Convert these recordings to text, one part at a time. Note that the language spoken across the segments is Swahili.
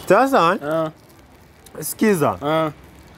Sasa Ah, sikiza, ah,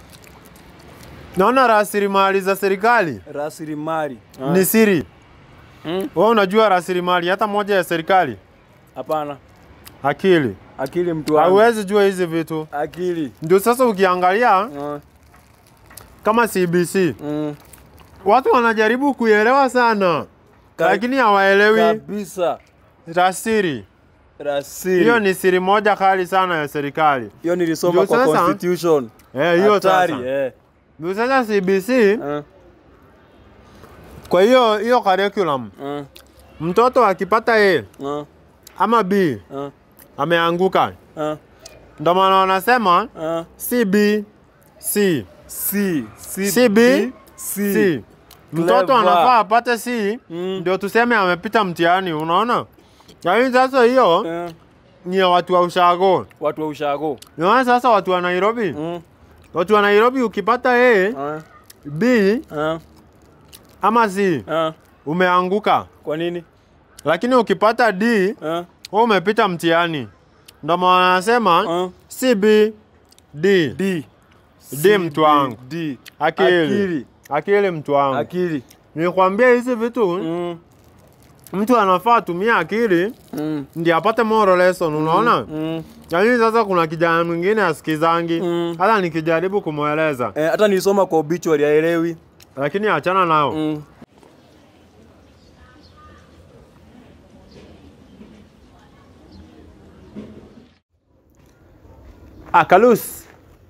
naona rasilimali za serikali rasilimali. Ah, ni siri. mm, Wewe unajua rasilimali hata moja ya serikali? Hapana. Akili. Akili mtu wangu. Hauwezi jua hizi vitu. Akili. Ndio sasa ukiangalia Ah, kama CBC mm, watu wanajaribu kuielewa sana, Ka- lakini hawaelewi kabisa. rasiri. Rasili. Hiyo ni siri moja kali sana ya serikali. hiyo nilisoma Ndio kwa sasa- constitution. Eh, hiyo Hatari, sasa. eh. Ndio sasa CBC, Ah, kwa hiyo hiyo curriculum ah, mtoto akipata A ah, ama B ah, ameanguka, ah, ndio maana wanasema ah. CB C C, C, CB B, C. C. Mtoto Clever. anafaa apate C Mm. ndio tuseme amepita mtihani, unaona? Lakini sasa hiyo Eh, ni ya watu wa ushago. watu wa ushago. Unaona sasa watu wa Nairobi, Mm, watu wa Nairobi ukipata A, ah, B ah, ama C ah. umeanguka, Kwa nini? lakini ukipata D Ah, wewe umepita mtihani. Ndio maana wanasema ah. CB D. D. D mtu wangu. D. Akili. Akili. Akili mtu wangu. Akili. Nikwambia hizi vitu Mm, mtu anafaa atumie akili mm, ndio apate moral lesson, unaona? mm. Yaani sasa kuna kijana mwingine asikizangi Mm. hata nikijaribu kumweleza, Eh, hata nilisoma kwa obituary haelewi. lakini achana nao. Mm. Ah, Kalus,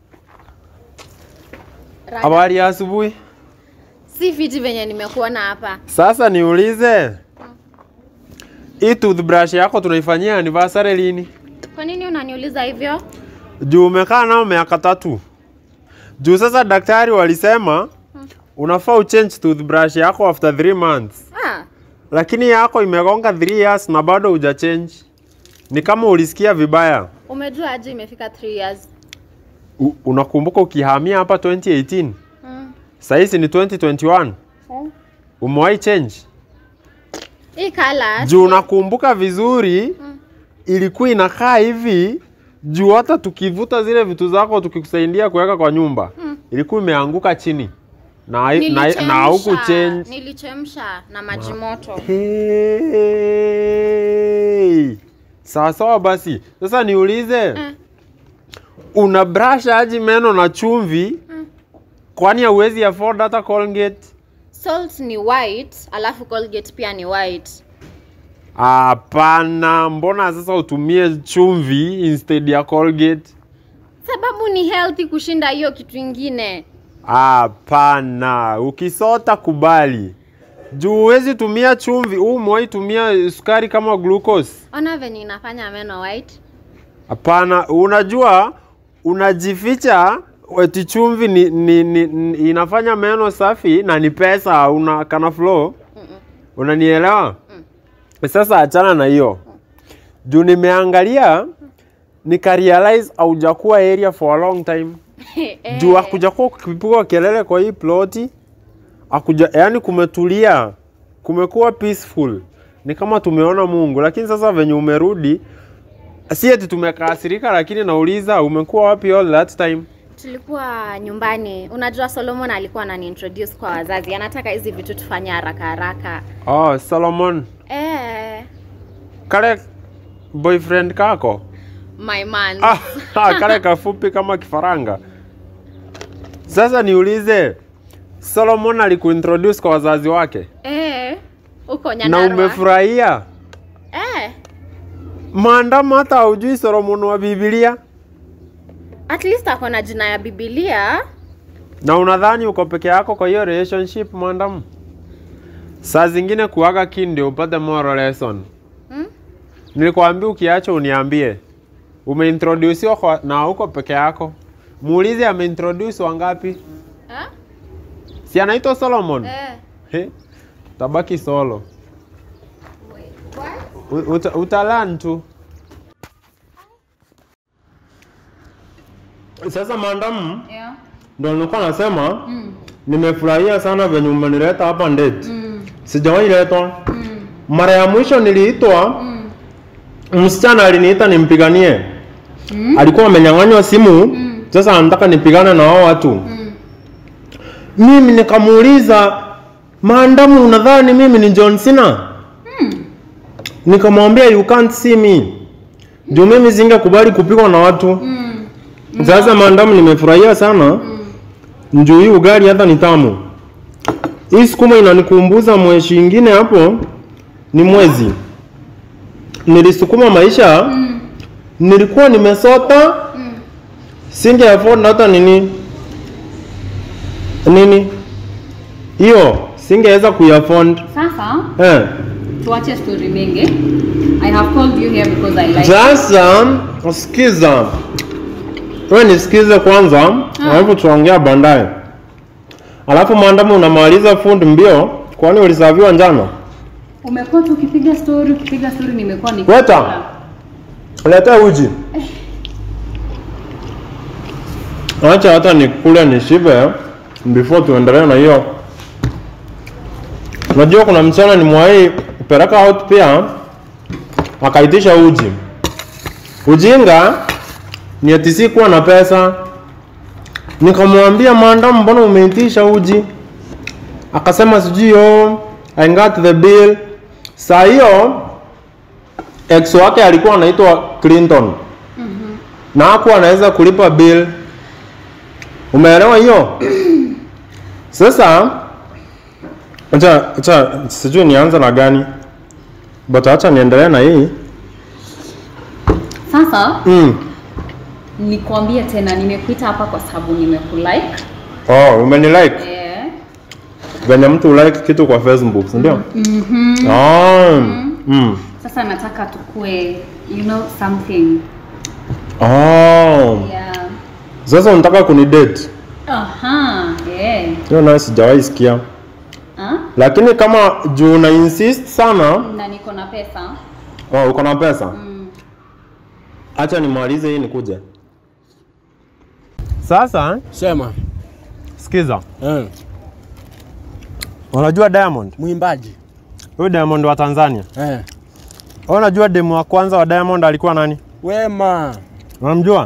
habari ya asubuhi. Si fiti venye nimekuona hapa. Sasa niulize, hii toothbrush yako tunaifanyia anniversary lini? Kwa nini unaniuliza hivyo? Juu umekaa nao miaka tatu. Juu sasa daktari walisema unafaa uchange toothbrush yako after 3 months, Ah, lakini yako imegonga 3 years na bado hujachange. Ni kama ulisikia vibaya. umejua aje imefika 3 years? U, unakumbuka ukihamia hapa 2018 Mm. sahizi ni 2021 umewahi change? Hii color. Juu unakumbuka vizuri ilikuwa inakaa hivi juu hata tukivuta zile vitu zako tukikusaidia kuweka kwa nyumba ilikuwa imeanguka chini na na, na huku change. Nilichemsha na maji moto. Hey. Sawa sawa basi. Sasa niulize Mm. una brush aji meno na chumvi kwani hauwezi afford hata Colgate? Salt ni white, alafu Colgate pia ni white. Hapana, mbona sasa utumie chumvi instead ya Colgate? Sababu ni healthy kushinda hiyo kitu ingine. Hapana, ukisota kubali. Juu huwezi tumia chumvi, huu umewahi tumia sukari kama glucose? Ona venye inafanya meno white. Hapana, unajua unajificha eti chumvi ni, ni, ni, ni, inafanya meno safi na ni pesa, una kana flow. Unanielewa? Sasa achana na hiyo. Juu nimeangalia nikarealize haujakuwa area for a long time. Eh, Juu hakujakuwa ukipigwa kelele kwa hii ploti. Hakuja, yani kumetulia. Kumekuwa peaceful. Ni kama tumeona Mungu, lakini sasa venye umerudi si eti tumekasirika, lakini nauliza umekuwa wapi all that time? Tulikuwa nyumbani. Unajua Solomon alikuwa ananiintroduce kwa wazazi. Anataka hizi vitu tufanye haraka haraka. Oh, Solomon, Eh, kale boyfriend kako my man. ah, ah, kale kafupi kama kifaranga. Sasa niulize, Solomon alikuintroduce kwa wazazi wake Eh, uko na Nyandarua. umefurahia? Eh, Maandamo hata haujui Solomon wa Biblia at least ako na jina ya Biblia. na unadhani uko peke yako kwa hiyo relationship maandamo? Saa zingine kuaga kin ndio upate moral lesson. Hmm? Nilikwambia ukiacha uniambie. Umeintroduciwa kwa na uko peke yako. Muulize ameintroduce wangapi? Ha? Si anaitwa Solomon? Eh. He? Tabaki solo. What? U- Uta, utalan tu. Sasa maandamu Yeah. ndo nilikuwa nasema nimefurahia sana venye umenileta hapa ndeti. Sijawahi letwa. Mara ya mwisho niliitwa msichana aliniita nimpiganie. alikuwa amenyang'anywa simu sasa anataka nipigane na wao watu mimi nikamuuliza maandamu unadhani mimi ni John Cena nikamwambia you can't see me juu mimi singekubali kupigwa na watu sasa maandamu nimefurahia sana njuu hii ugali hata ni tamu hii sukuma inanikumbuza mweshi ingine hapo ni mwezi nilisukuma maisha nilikuwa nimesota singe afford hata nini nini hiyo singeweza kuiafford Sasa eh. tuache story mingi. I have called you here because I like Sasa sikiza, wewe nisikize kwanza, alafu tuongea baadaye. Alafu maandamo unamaliza fundi mbio, kwani ulisaviwa njano? Umekuwa tu ukipiga story, ukipiga story nimekuwa ni Weta. Leta uji. Acha hata nikule nishibe before tuendelee na hiyo. Unajua kuna msichana nimwahi kupeleka out pia akaitisha uji. Ujinga ni ati sikuwa na pesa. Nikamwambia maandamu, mbona umeitisha uji? Akasema sijui oh, I got the bill. Saa hiyo ex wake alikuwa anaitwa Clinton na hakuwa anaweza kulipa bill. Umeelewa hiyo? Sasa acha acha sijui nianze na gani, but acha niendelee na hii Sasa mm. nikwambie tena nimekuita hapa kwa sababu nimekulike. Oh, umenilike Eh. venye mtu like kitu kwa Facebook, si ndio? Mhm. Oh. Mm. Sasa nataka tukue you know something. Oh. Yeah. Sasa unataka kunidate? Aha. Yeah. Hiyo nayo sijawahi sikia, Ah? lakini kama juu una insist sana, Na niko na pesa. oh, uko na pesa Mm. acha nimalize hii nikuje. Sasa Sema. sikiza, Eh. unajua Diamond, Mwimbaji. huyu Diamond wa Tanzania, Eh. Wewe unajua demu wa kwanza wa Diamond alikuwa nani? Wema. Unamjua?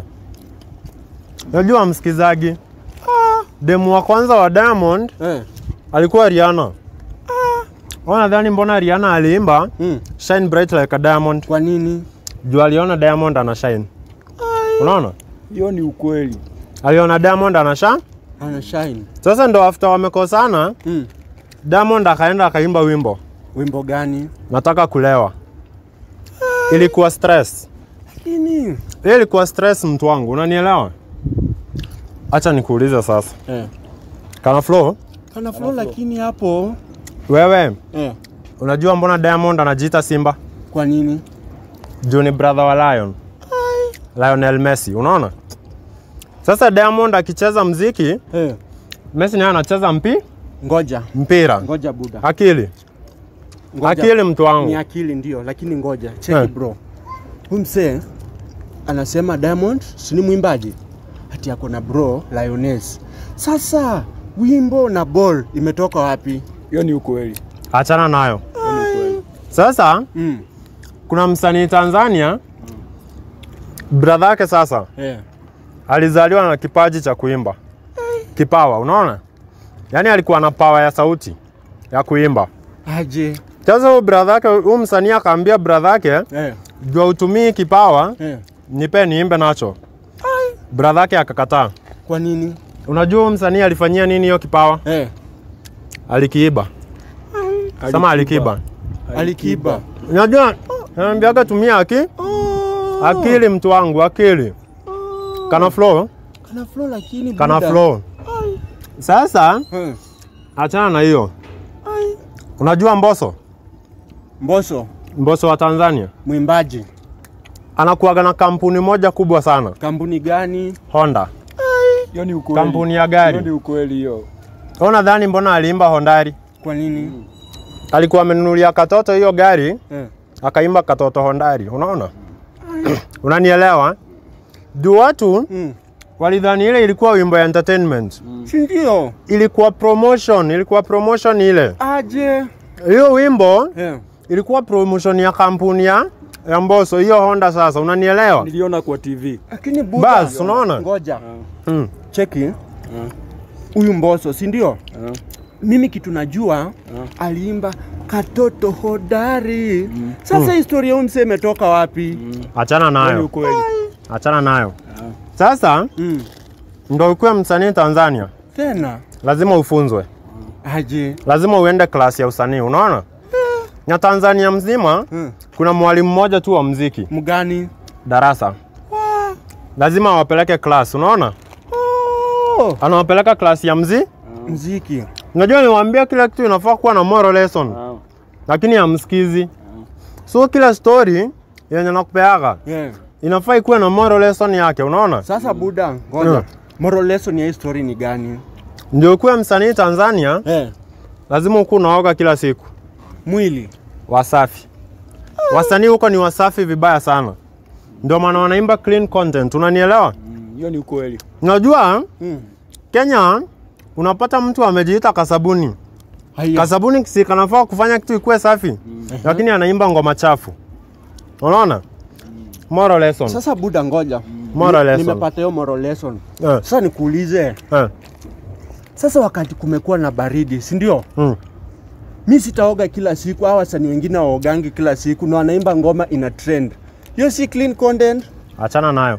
Unajua msikizaji, demu wa kwanza wa Diamond Eh. alikuwa Rihanna. Wewe nadhani mbona Rihanna aliimba Mm. Shine Bright Like a Diamond? Kwa nini? Juu aliona Diamond ana shine. Unaona? Hiyo ni ukweli. Aliona Diamond ana shine. Ana shine. Sasa ndo after wamekosana, Mm. Diamond akaenda akaimba wimbo Wimbo gani? nataka kulewa. Ilikuwa stress. Lakini Hiyo ilikuwa stress mtu wangu, unanielewa? Acha nikuulize sasa. eh. Kana flow, Kana flow lakini hapo wewe eh. unajua mbona Diamond anajiita Simba? Kwa nini? Juu ni brother wa Lion. Lionel Messi, unaona? Sasa Diamond akicheza mziki, Eh. Messi naye anacheza mpi Ngoja. mpira. Ngoja buda. Akili. Ngoja. Akili mtu Ni wangu. akili ndio, lakini ngoja. Cheki Eh. bro. Huyu msee anasema Diamond si ni mwimbaji. Ati ako na bro Lioness. Sasa wimbo na ball imetoka wapi? Hiyo ni ukweli. Achana nayo. Hiyo ni ukweli. Sasa Mm. kuna msanii Tanzania brother yake sasa Eh. alizaliwa na kipaji cha kuimba, kipawa, unaona? Yaani alikuwa na pawa ya sauti ya kuimba. Aje. Sasa huyu brother yake, huyu msanii akaambia brother yake, Eh. jua utumii kipawa, Eh. nipe niimbe nacho. Brother yake akakataa. Kwa nini? Unajua huyu msanii alifanyia nini hiyo kipawa? Eh. Alikiiba. Sema alikiba. Alikiba. Unajua naambiaga tumia aki akili, mtu wangu, akili. Kana flow, Kana flow lakini kana buda. flow. Sasa Eh. achana na hiyo. Unajua Mbosso, Mbosso Mbosso wa Tanzania mwimbaji. anakuwaga na kampuni moja kubwa sana, Kampuni gani? Honda, Hiyo ni ukweli. kampuni ya Hiyo ni gari. ukweli hiyo. Wewe Unadhani mbona aliimba Hondari? Kwa nini? Alikuwa amenunulia katoto hiyo gari, Eh. akaimba katoto Hondari. Unaona? Unanielewa? Juu watu Mm. walidhani ile ilikuwa wimbo ya entertainment. Si ndio? Ilikuwa promotion, ilikuwa promotion ile. Aje. Hiyo wimbo Eh. ilikuwa promotion ya kampuni ya ya Mbosso, hiyo Honda sasa, unanielewa? Niliona kwa TV. Lakini Buda, Bas, unaona? ngoja Mm. cheki huyu Mbosso, si ndio? Mimi kitu najua aliimba katoto hodari. Sasa historia huyu msee imetoka wapi? Achana Hiyo ni nayo, ukweli. achana nayo. Sasa Mm. ndo ukuwe msanii Tanzania, Tena lazima ufunzwe, aje? lazima uende klasi ya usanii. Unaona, na Tanzania mzima Mm. kuna mwalimu mmoja tu wa mziki Mgani? darasa, lazima awapeleke klasi. Unaona, Oh, anawapeleka klasi ya mzi. mziki. Unajua, niwaambia kila kitu inafaa kuwa na moral lesson, Ah. lakini hamsikizi. So kila story yenye nakupeaga Yeah. inafaa ikuwe na moral lesson yake. Unaona, Sasa Buda, ngoja. Mm. Moral lesson ya hii story ni gani? ndio ukuwe msanii Tanzania, Eh, lazima ukuwe unaoga kila siku. mwili. Wasafi, wasanii huko ni wasafi vibaya sana, ndio maana wanaimba clean content. Unanielewa? Mm, Hiyo ni ukweli. Unajua Mm. Kenya unapata mtu amejiita kasabuni. Haya. Kasabuni si kanafaa kufanya kitu ikuwe safi, lakini anaimba ngoma chafu. Unaona? Moral lesson. Sasa Buda, ngoja. Moral Ni- lesson. Nimepata hiyo moral lesson. Eh, Sasa nikuulize, eh, sasa wakati kumekuwa na baridi, si ndio? mm. Mi sitaoga kila siku, hawa wasanii wengine waogangi kila siku na wanaimba ngoma ina trend. Hiyo si clean content. Achana nayo.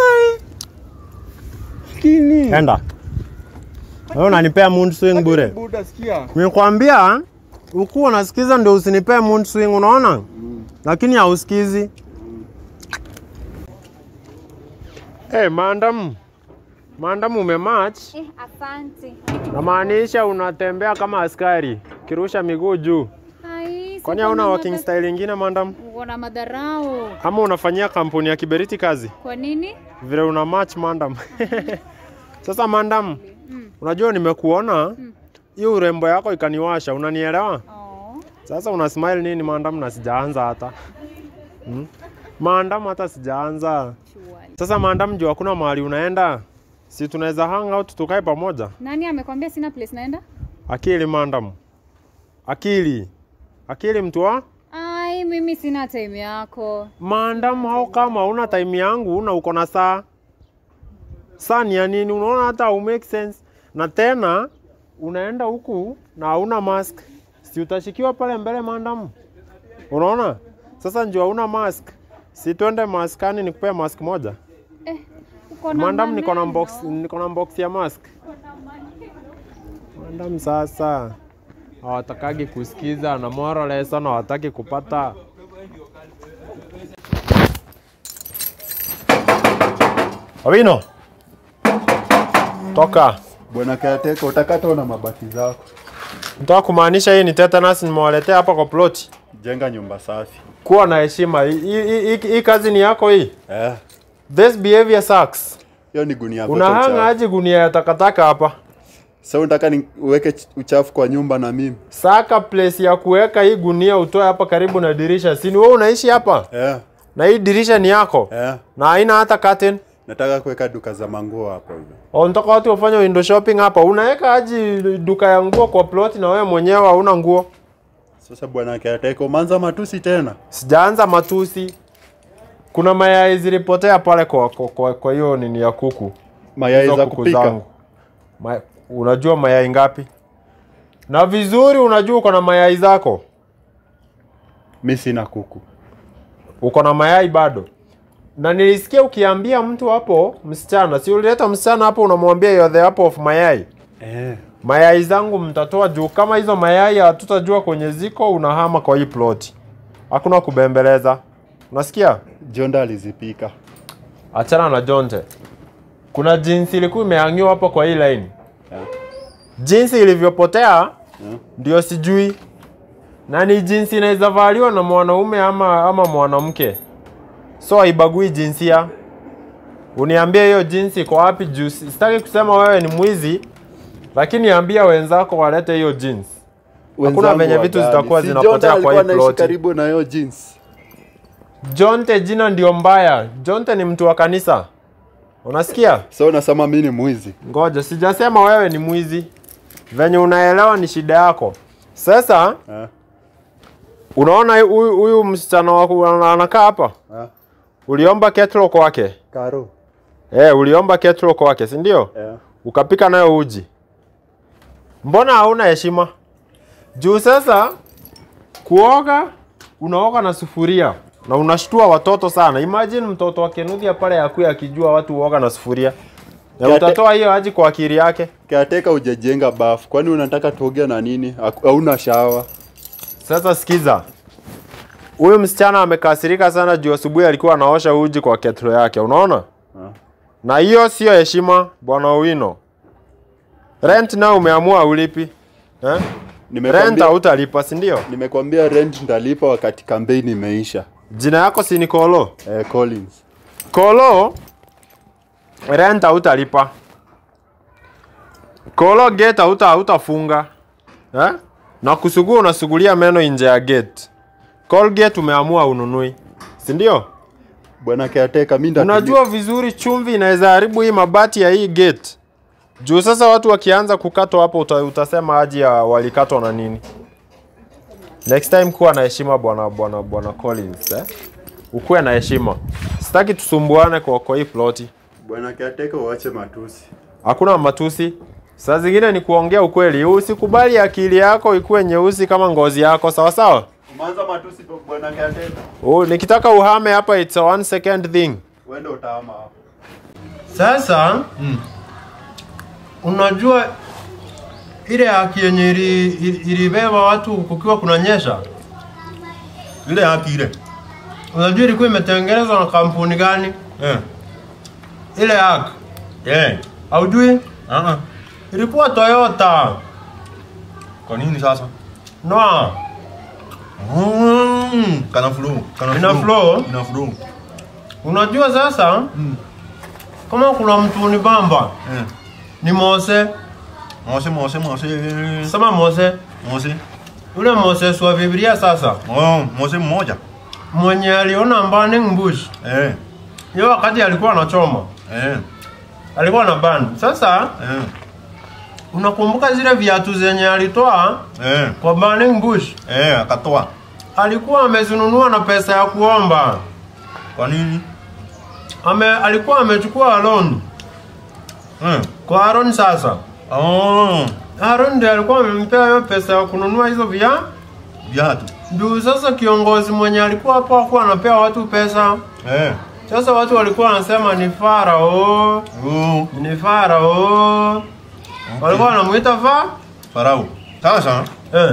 Lakini Enda. Wewe unanipea mood swing bure. Buda, sikia. Nimekwambia ukuwa unasikiza ndio usinipee mood swing, unaona? Lakini hausikizi. Eh, maandamu. Maandamu umematch. Eh, asante. Namaanisha unatembea kama askari, kirusha miguu juu. Ai, Kwani siko hauna na working madha- style ingine maandamu? Uko na madharau. Ama unafanyia kampuni ya Kiberiti kazi? Kwa nini? Vile una match maandam. Sasa maandam, unajua nimekuona hiyo urembo yako ikaniwasha, unanielewa? Oh. Sasa una smile nini maandam na sijaanza hata hmm? Maandam hata sijaanza. Chuali. Sasa maandam, juu hakuna mahali unaenda, si tunaweza hang out tukae pamoja? Nani amekwambia sina place naenda? Akili maandam, akili akili, mtu wa Ai, mimi sina time yako. maandam. Hao kama una time yangu, una uko na saa saa ni ya nini? Unaona hata au make sense. Na tena unaenda huku na hauna mask, si utashikiwa pale mbele maandamu? Unaona sasa, njoo hauna mask, si twende maskani nikupea mask moja Uko na maandamu? Niko na maneno. box, niko na box ya mask maandamu. Sasa hawatakagi kusikiza na moral lesson hawataki kupata. Awino, toka. Bwana Kayateka, utakata una mabaki zako, Nataka kumaanisha hii ni tetanus nimewaletea hapa kwa ploti. jenga nyumba safi. Kuwa na heshima. Hii- Hii hii- hii kazi ni yako hii. Eh, This behavior sucks. hiyo ni gunia yako. Unahanga aje gunia ya takataka hapa? Sasa unataka ni uweke ch- uchafu kwa nyumba na mimi? Saka place ya kuweka hii gunia utoe hapa karibu na dirisha. Si ni wewe unaishi hapa? Eh, Na hii dirisha ni yako? eh. Na haina hata curtain. Nataka kuweka duka za manguo hapo hivyo. Au Unataka watu wafanye window shopping hapa? Unaweka aje duka ya nguo kwa plot na wewe mwenyewe hauna nguo? Sasa bwana Kayateka, umeanza matusi tena? Sijaanza matusi. Kuna mayai zilipotea pale kwa kwa, kwa, kwa hiyo nini ya kuku. Mayai Hizo za kuku kupika. zangu. Ma, unajua mayai ngapi? Na vizuri unajua uko na mayai zako. Mi sina kuku. Uko na mayai bado. Na nilisikia ukiambia mtu hapo msichana, si ulileta msichana hapo unamwambia you're the apple of mayai. Eh, Mayai zangu mtatoa juu kama hizo mayai hatutajua kwenye ziko unahama kwa hii ploti. Hakuna kubembeleza. Unasikia? Jonda alizipika. Achana na Jonte. Kuna jinsi ilikuwa imehangiwa hapo kwa hii line. Yeah. Jinsi ilivyopotea ndio sijui, na ni jinsi inaweza valiwa na mwanaume ama, ama mwanamke, so haibagui jinsia. Uniambie hiyo jinsi iko wapi? Juu si- sitaki kusema wewe ni mwizi, lakini ambia wenzako walete hiyo jinsi. Hakuna Wenzangu venye vitu wagani. zitakuwa Si zinapotea Jonda kwa alikuwa hii anaishi ploti. karibu na hiyo jeans. Jonte jina ndio mbaya. Jonte ni mtu wa kanisa, unasikia? Sasa unasema mimi ni mwizi. Ngoja, sijasema wewe ni mwizi. Venye unaelewa ni shida yako. Sasa Eh. Unaona huyu huyu msichana wako ana- anakaa hapa? Ah, Uliomba kettle kwake? Karo. Eh, uliomba kettle kwake, si ndio? Yeah. Ukapika nayo uji. Mbona hauna heshima? Juu sasa kuoga unaoga na sufuria na unashtua watoto sana. Imagine mtoto wa Kenuthia pale akuya akijua watu huoga na sufuria. Na Kate- utatoa hiyo aji kwa akili yake. Kiateka hujajenga bafu. Kwani unataka tuoge na nini? Haku- Hauna shawa. Sasa sikiza, huyu msichana amekasirika sana juu asubuhi alikuwa anaosha uji kwa kettle yake, unaona? Ah. Na hiyo sio heshima, bwana Owino. Rent nao umeamua ulipi eh? Rent Nimekwambia, hautalipa, si ndio? nimekwambia rent ndalipa wakati kampeni imeisha. Jina yako si ni Kolo? Eh, Collins. Kolo, rent hautalipa. Kolo, gate hauta hautafunga eh? Na kusugua unasugulia meno nje ya gate. Colgate umeamua ununui, si ndio? Bwana Kiateka, mimi ndatulia. Unajua vizuri chumvi inaweza haribu hii mabati ya hii gate. Juu sasa watu wakianza kukatwa hapo uta, utasema aji ya walikatwa na nini. Next time kuwa na heshima bwana bwana bwana Collins eh? Ukuwe na heshima. Sitaki tusumbuane kwa kwa hii ploti. Bwana Kiateka, uache matusi. Hakuna matusi. Saa zingine ni kuongea ukweli. Usikubali akili yako ikuwe nyeusi kama ngozi yako, sawa sawa? Umeanza matusi bwana Kiateka. Oh, nikitaka uhame hapa it's a one second thing. Uende utaama hapo. Sasa unajua ile haki yenye ili- ili- ilibeba watu kukiwa kunanyesha, ile haki ile unajua ilikuwa imetengenezwa na kampuni gani? eh Ile haki eh haujui? ah ah Ilikuwa Toyota. kwa nini sasa Noa, mm, kana flow kana Ina flow? ina flow unajua sasa kama kuna mtu ni bamba eh ni Mose, mose mose mose sema Mose, mose yule Moses wa Biblia sasa oh mose mmoja mwenye aliona burning bush eh hiyo wakati alikuwa anachoma eh alikuwa na ban. Sasa eh unakumbuka zile viatu zenye alitoa eh kwa burning bush, eh akatoa alikuwa amezinunua na pesa ya kuomba. kwa nini Ame, alikuwa amechukua loan eh kwa Aaron. Sasa oh Aaron ndiye alikuwa amempea hiyo pesa ya kununua hizo via viatu ndio. Sasa kiongozi mwenye alikuwa hapo hakuwa anapea watu pesa. eh Sasa watu walikuwa wanasema ni Farao, oh ni Farao. Walikuwa wanamuita fa farao sasa eh.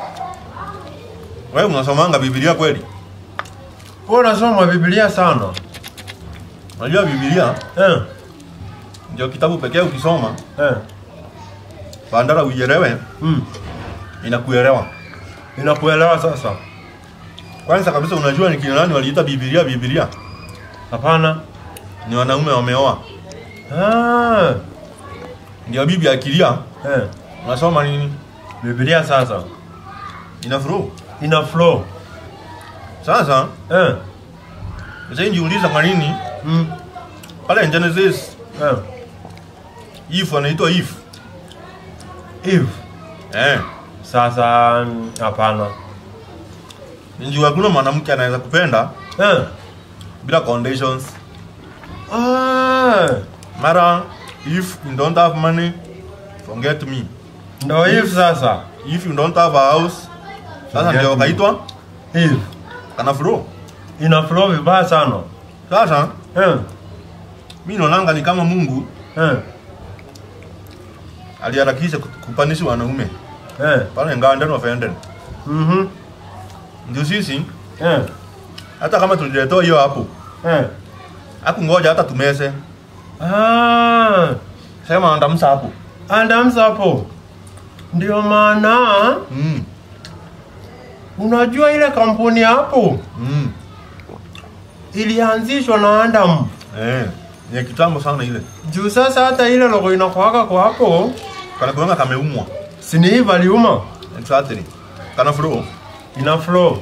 wewe unasomanga biblia kweli Wewe unasoma Biblia sana unajua biblia eh. ndio kitabu pekee ukisoma Eh. bandara uielewe Mm. inakuelewa Inakuelewa sasa? kwanza kabisa unajua ni kina nani waliita biblia biblia Hapana. ni wanaume wameoa Ah. ndio bibi akilia Eh. unasoma nini Biblia sasa ina flow ina flow. sasa Eh. sasa jiuliza kwa nini Mm. pale Genesis Eh. if anaitwa if Eve. eh Sasa mm, hapana. ndio hakuna mwanamke anaweza kupenda Eh. bila conditions Ah. mara if you don't have money forget me Ndio Eve sasa. if you don't have a house sasa Forget ndio me. kaitwa Eve. kana flow Ina flow vibaya sana. sasa Eh. mimi naonanga ni kama Mungu Eh. aliharakisha kupanishi wanaume Eh. pale Nganden of Eden Mhm. ndio sisi Eh. hata kama tuliletewa hiyo hapo Eh. hakungoja hata tumese Ah. sema andamsa hapo Adams hapo. Ndio maana mm. unajua ile kampuni hapo mm. ilianzishwa na Adam. eh ni ya kitambo sana ile Juu sasa hata ile logo inakuwaka kwa hapo kana kuanga kameumwa si ni Eve aliuma. exactly kana flow Ina flow.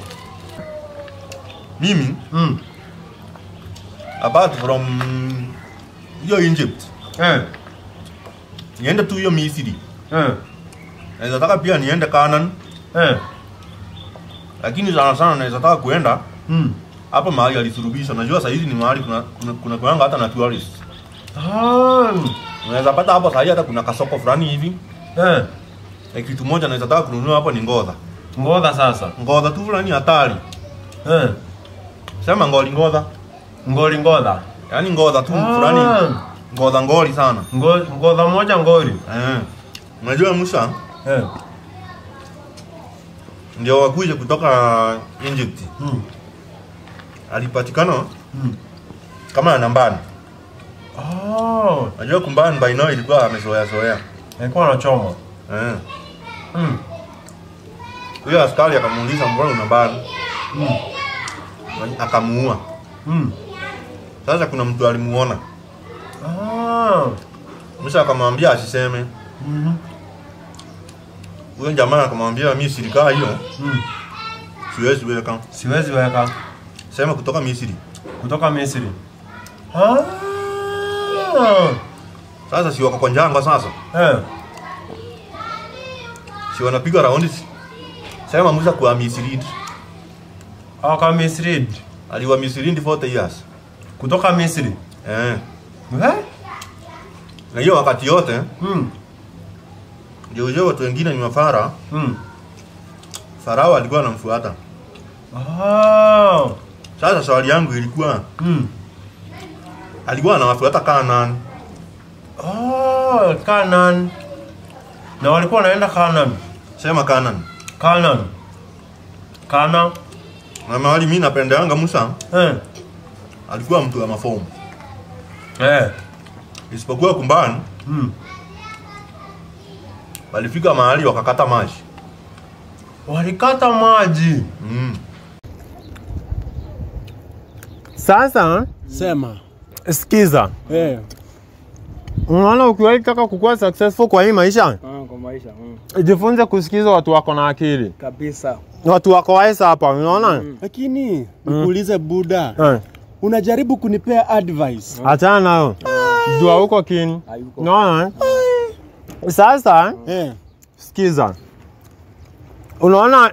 mimi Mm. apart from hiyo Egypt Eh. niende tu hiyo Misri Eh. naweza taka pia niende Canaan Eh. lakini sana sana naweza taka kuenda Mm. hapa mahali alisurubisha. Najua saa hizi ni mahali kuna kuna, kuna kuanga hata na tourist. Ah. Unaweza pata hapo saa hii hata kuna kasoko fulani hivi. Eh. Na kitu moja naweza taka kununua hapo ni ngodha. Ngodha sasa. Ngodha tu fulani hatari. Eh. Sema ngoli ngodha. Ngoli ngodha. Yaani ngodha tu Ah. fulani. Ngodha ngoli sana. Ngo- Ngodha moja ngoli. Eh. Unajua Musa Eh. ndio wakuje kutoka Egypt. Mm. Alipatikana Mm. kama nambani. Oh. Najua kumbani by now ilikuwa amezoea zoea. Alikuwa anachoma. Eh. Mm. Huyo askari akamuuliza mbona una bani? Mm. Akamuua. Mm. Sasa kuna mtu alimuona. Ah. Musa akamwambia asiseme. Mhm. Huyo jamaa akamwambia mimi silikaa hiyo Mm. siwezi weka. Siwezi weka Sema kutoka Misri. kutoka Misri. Ah. Sasa si wako kwa njanga sasa. Eh. Si wanapiga raundi. Sema Musa kwa Misri. Aka Misri. Aliwa Misri 40 years. Kutoka Misri. Eh. Eh? Na hiyo wakati yote Mm. ndio hiyo watu wengine ni mafara. Mm. Farao alikuwa anamfuata. Ah. Sasa swali yangu ilikuwa Mm. alikuwa anawafuata Kanaan. Oh, Canaan. Na walikuwa wanaenda Canaan. Sema Kanaan. Canaan. Kana. Na mahali mimi napendeanga Musa Eh. alikuwa mtu wa mafomu. Eh. Isipokuwa kumbani Mm. walifika mahali wakakata maji. Walikata maji. Mm. Sasa Sema. sikiza, Eh. unaona, ukiwahi taka kukuwa successful kwa hii maisha, Ah, kwa maisha. Mm. jifunze kusikiza watu wako na akili, Kabisa. watu wako wise hapa, unaona Lakini nikuulize Buda, eh, unajaribu kunipea advice. achana nayo, jua huko kini, Hayuko. unaona. Sasa Eh. sikiza, unaona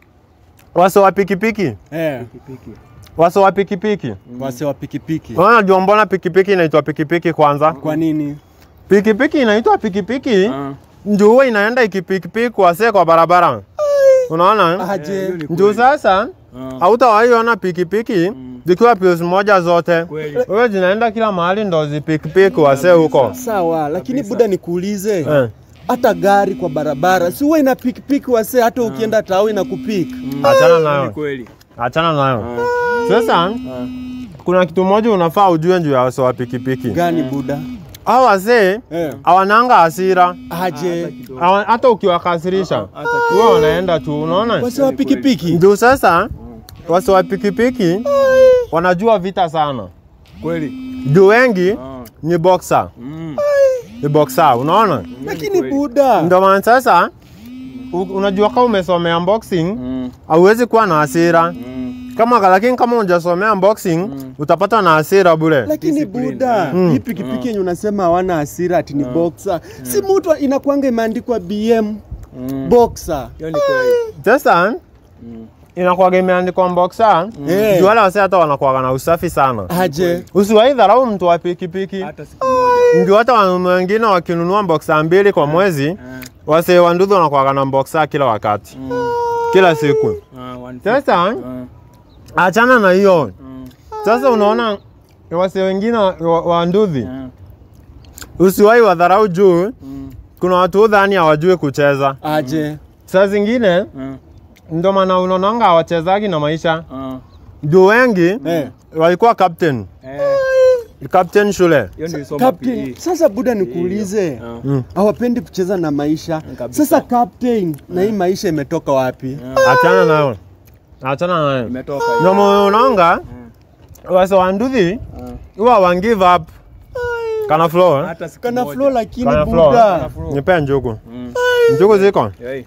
wase wa pikipiki, Eh. Pikipiki. wase wa pikipiki, Wase wa pikipiki. unaona, jua mbona pikipiki inaitwa pikipiki kwanza? Kwa nini? Pikipiki inaitwa pikipiki Ah. ndio huwa inaenda ikipikipiki wasee kwa barabara, unaona Aje. Juu sasa hautawahi ona pikipiki zikiwa pius moja zote, Kweli. wewe zinaenda kila mahali ndo zipikipiki wasee huko Sawa, lakini Buda nikuulize. eh. Hata gari kwa barabara si huwa ina pikipiki wase, hata ukienda tao ina kupik. Achana Ni nayo, kweli. achana nayo. Sasa kuna kitu moja unafaa ujue juu ya wasee wa pikipiki. Gani Buda? Hao wasee Eh. hawananga hasira, Aje. Hawa- hata ukiwakasirisha wewe wanaenda tu, unaona Wase wa pikipiki. juu sasa wasee wa pikipiki wanajua vita sana, Kweli. juu wengi Ah. ni boxer, Mm. ni boxer, unaona Lakini Buda. Ndio maana sasa u- unajua kama umesomea boxing Mm. hauwezi kuwa na hasira Mm. kama, lakini kama hujasomea boxing utapata na hasira bure. Lakini Discipline. Buda, Mm. hii pikipiki yenye unasema hawana hasira ati ni boxer. Si mtu inakwanga imeandikwa BM Mm. boxer. Hiyo ni kweli. Sasa inakuwaga imeandikwa boxer Eh. juu wale wase hata wanakuwaga na usafi sana. Aje. Usiwahi dharau mtu wa pikipiki, Hata siku moja. ndio hata wanaume wengine wakinunua boxer mbili kwa mwezi, Ah. wasee wa ndudhi wanakuwaga na boxer kila wakati, kila siku. Ah, one Sasa Ah. achana na hiyo. Mm. Sasa unaona wase wengine wa, wa, wa nduthi Ah. usiwahi wadharau juu Mm. kuna watu udhani hawajui kucheza. Aje. Saa zingine Ah. ndo maana unaonanga hawachezagi na maisha Ah. juu wengi Eh. walikuwa captain Eh. captain shule. Hiyo nilisoma Captain, PE. sasa Buda nikuulize. Ah. Mm. Hawapendi kucheza na maisha. kabisa. Sasa captain, na hii maisha imetoka wapi? Achana nayo, achana nayo. Imetoka hiyo. Ndio maana unaonga wase wa nduthi Ah. huwa wan give up. Kana flow eh? Hata siku Kana moja. flow lakini Kana flow. Buda. Kana flow. Nipe njugu. Mm. Njugu ziko Yoi.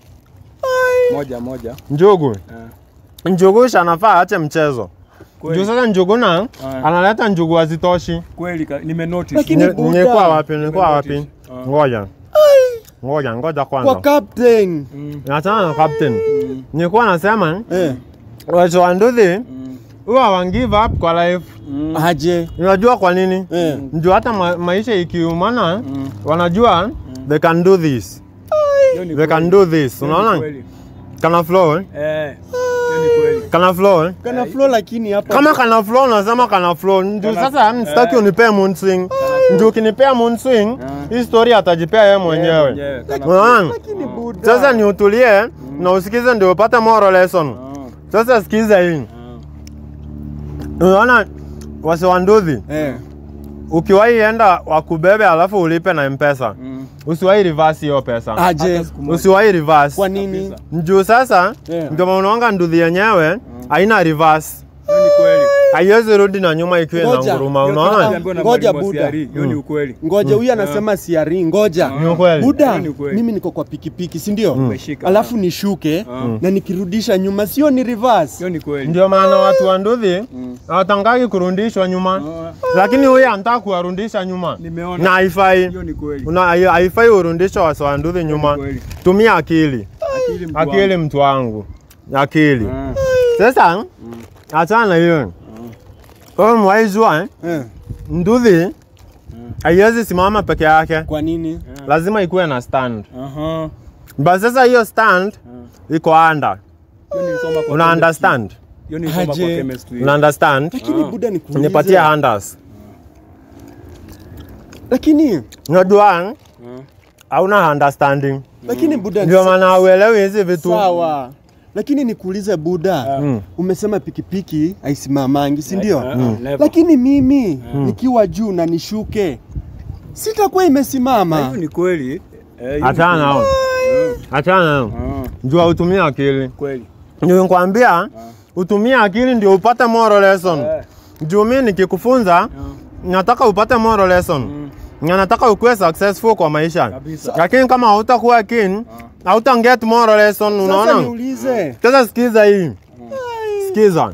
Moja moja. njugu Ah. njugu shanafaa ache mchezo juu Kweli. sasa njugu na Ah. analeta njugu hazitoshi. Kweli ka- nime notice. Lakini Ni- Buddha- Nilikuwa wapi? Nilikuwa wapi? Nimenotice. Ah. Ngoja. ngoja ngoja kwa kwanza. captain. Achana na captain. Nilikuwa nasema Eh, watu wa nduthi huwa wan give up kwa life. aje. Unajua kwa nini? Eh. Ndio hata ma maisha ikiumana wanajua they can do this. Hiyo ni They can kweli. do this. Hiyo ni Unaona? kweli. Kana flow eh? Eh, hiyo ni kweli. Kana flow eh? Kana flow lakini hapa Kama kana flow nasema kana flow. Ndio sasa sitaki unipee moon swing. Ndio ukinipea moon swing, hii story atajipea yeye mwenyewe. Mwenyewe, kana- Unaona? lakini buda. Sasa ni utulie na usikize ndio upate moral lesson. Ah, Sasa sikiza hii. Unaona wase wa nduthi Eh. ukiwahi enda wakubebe alafu ulipe na mpesa mm. usiwahi reverse hiyo pesa Aje. Hata siku moja. usiwahi reverse Kwa nini? juu sasa Yeah. ndio maana unaona nduthi yenyewe haina reverse Hiyo ni kweli. haiwezi rudi na nyuma ikiwa ina Ngoja. nguruma Hiyo unaona tunaambiwa na Ngoja mwalimu wa Buda. CRE, Hiyo ni ukweli. Ngoja huyu anasema siari, ngoja. ni ukweli Buda, Hiyo ni ukweli. mimi niko kwa pikipiki, si ndio? Umeshika. Alafu nishuke na nikirudisha nyuma, sio ni reverse. Hiyo ni kweli. ndio maana watu wa nduthi hawatangaki kurudishwa nyuma Ah, lakini huyu anataka kuwarudisha nyuma Nimeona. na haifai Hiyo ni kweli. Una- hai- haifai urudishe wase wa nduthi nyuma kweli. tumia akili Akili mtu akili wangu. mtu wangu akili Ah, sasa achana na hiyo wewe mwaijua eh? Eh, nduthi haiwezi simama peke yake kwa nini? lazima ikuwe na stand aha. but sasa hiyo stand iko under Hiyo nilisoma kwa una chemistry. understand Hiyo nilisoma kwa Aje. chemistry. una understand Lakini Buda nikuulize. nipatie handers Lakini unajua hauna understanding lakini Buda ndio maana hauelewi hizi vitu sawa. Lakini nikuulize Buda, Mm. umesema pikipiki haisimamangi, si ndio? Ah, ah, never. Lakini mimi nikiwa juu na nishuke sitakuwa Na imesimama. hiyo ni kweli. Eh, hiyo ni achana kweli. nao achana nao Ah, jua utumie akili kweli. ndio nikwambia utumie akili ndio upate moral lesson Eh, juu mimi nikikufunza nataka upate moral lesson na nataka ukuwe successful kwa maisha Kabisa. lakini kama hautakuwa keen hauta get moral lesson Sasa unaona niulize, sasa sikiza hii sikiza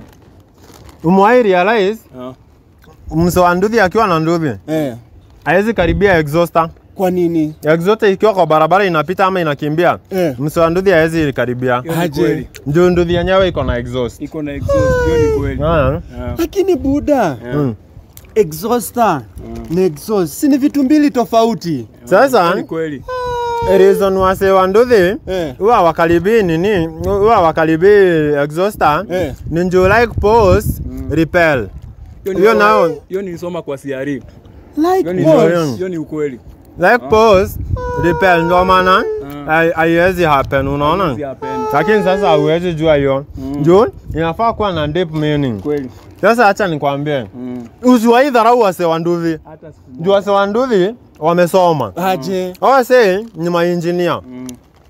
umewahi realize ah, mse wa nduthi akiwa na nduthi eh, hawezi karibia exhauster kwa nini? exhauster ikiwa kwa barabara inapita ama inakimbia Eh. mse wa nduthi hawezi karibia hiyo ni Aje. kweli. juu nduthi yenyewe iko na exhaust Iko na exhaust. Hiyo ni kweli. Ah, Ah, Lakini Buda, mm. exhauster na exhaust si ni vitu mbili tofauti. hiyo sasa ni kweli. reason wase wa nduthi Eh. huwa wakaribii nini huwa wakaribii exhauster Eh. ni njuu like pause repel Hiyo Hiyo nilisoma- nao- Hiyo nilisoma kwa CRE. Like Hiyo ni what? Hiyo. hiyo ni ukweli. like pause repel ndio maana hai- haiwezi happen unaona Si happen. lakini sasa hauwezi jua hiyo juu inafaa kuwa na deep meaning Kweli. sasa hacha nikwambie Mm. usiwahi dharau wase wa nduthi Hata siku juu wase wa nduthi wamesoma Aje. wase ni mainjinia Mm.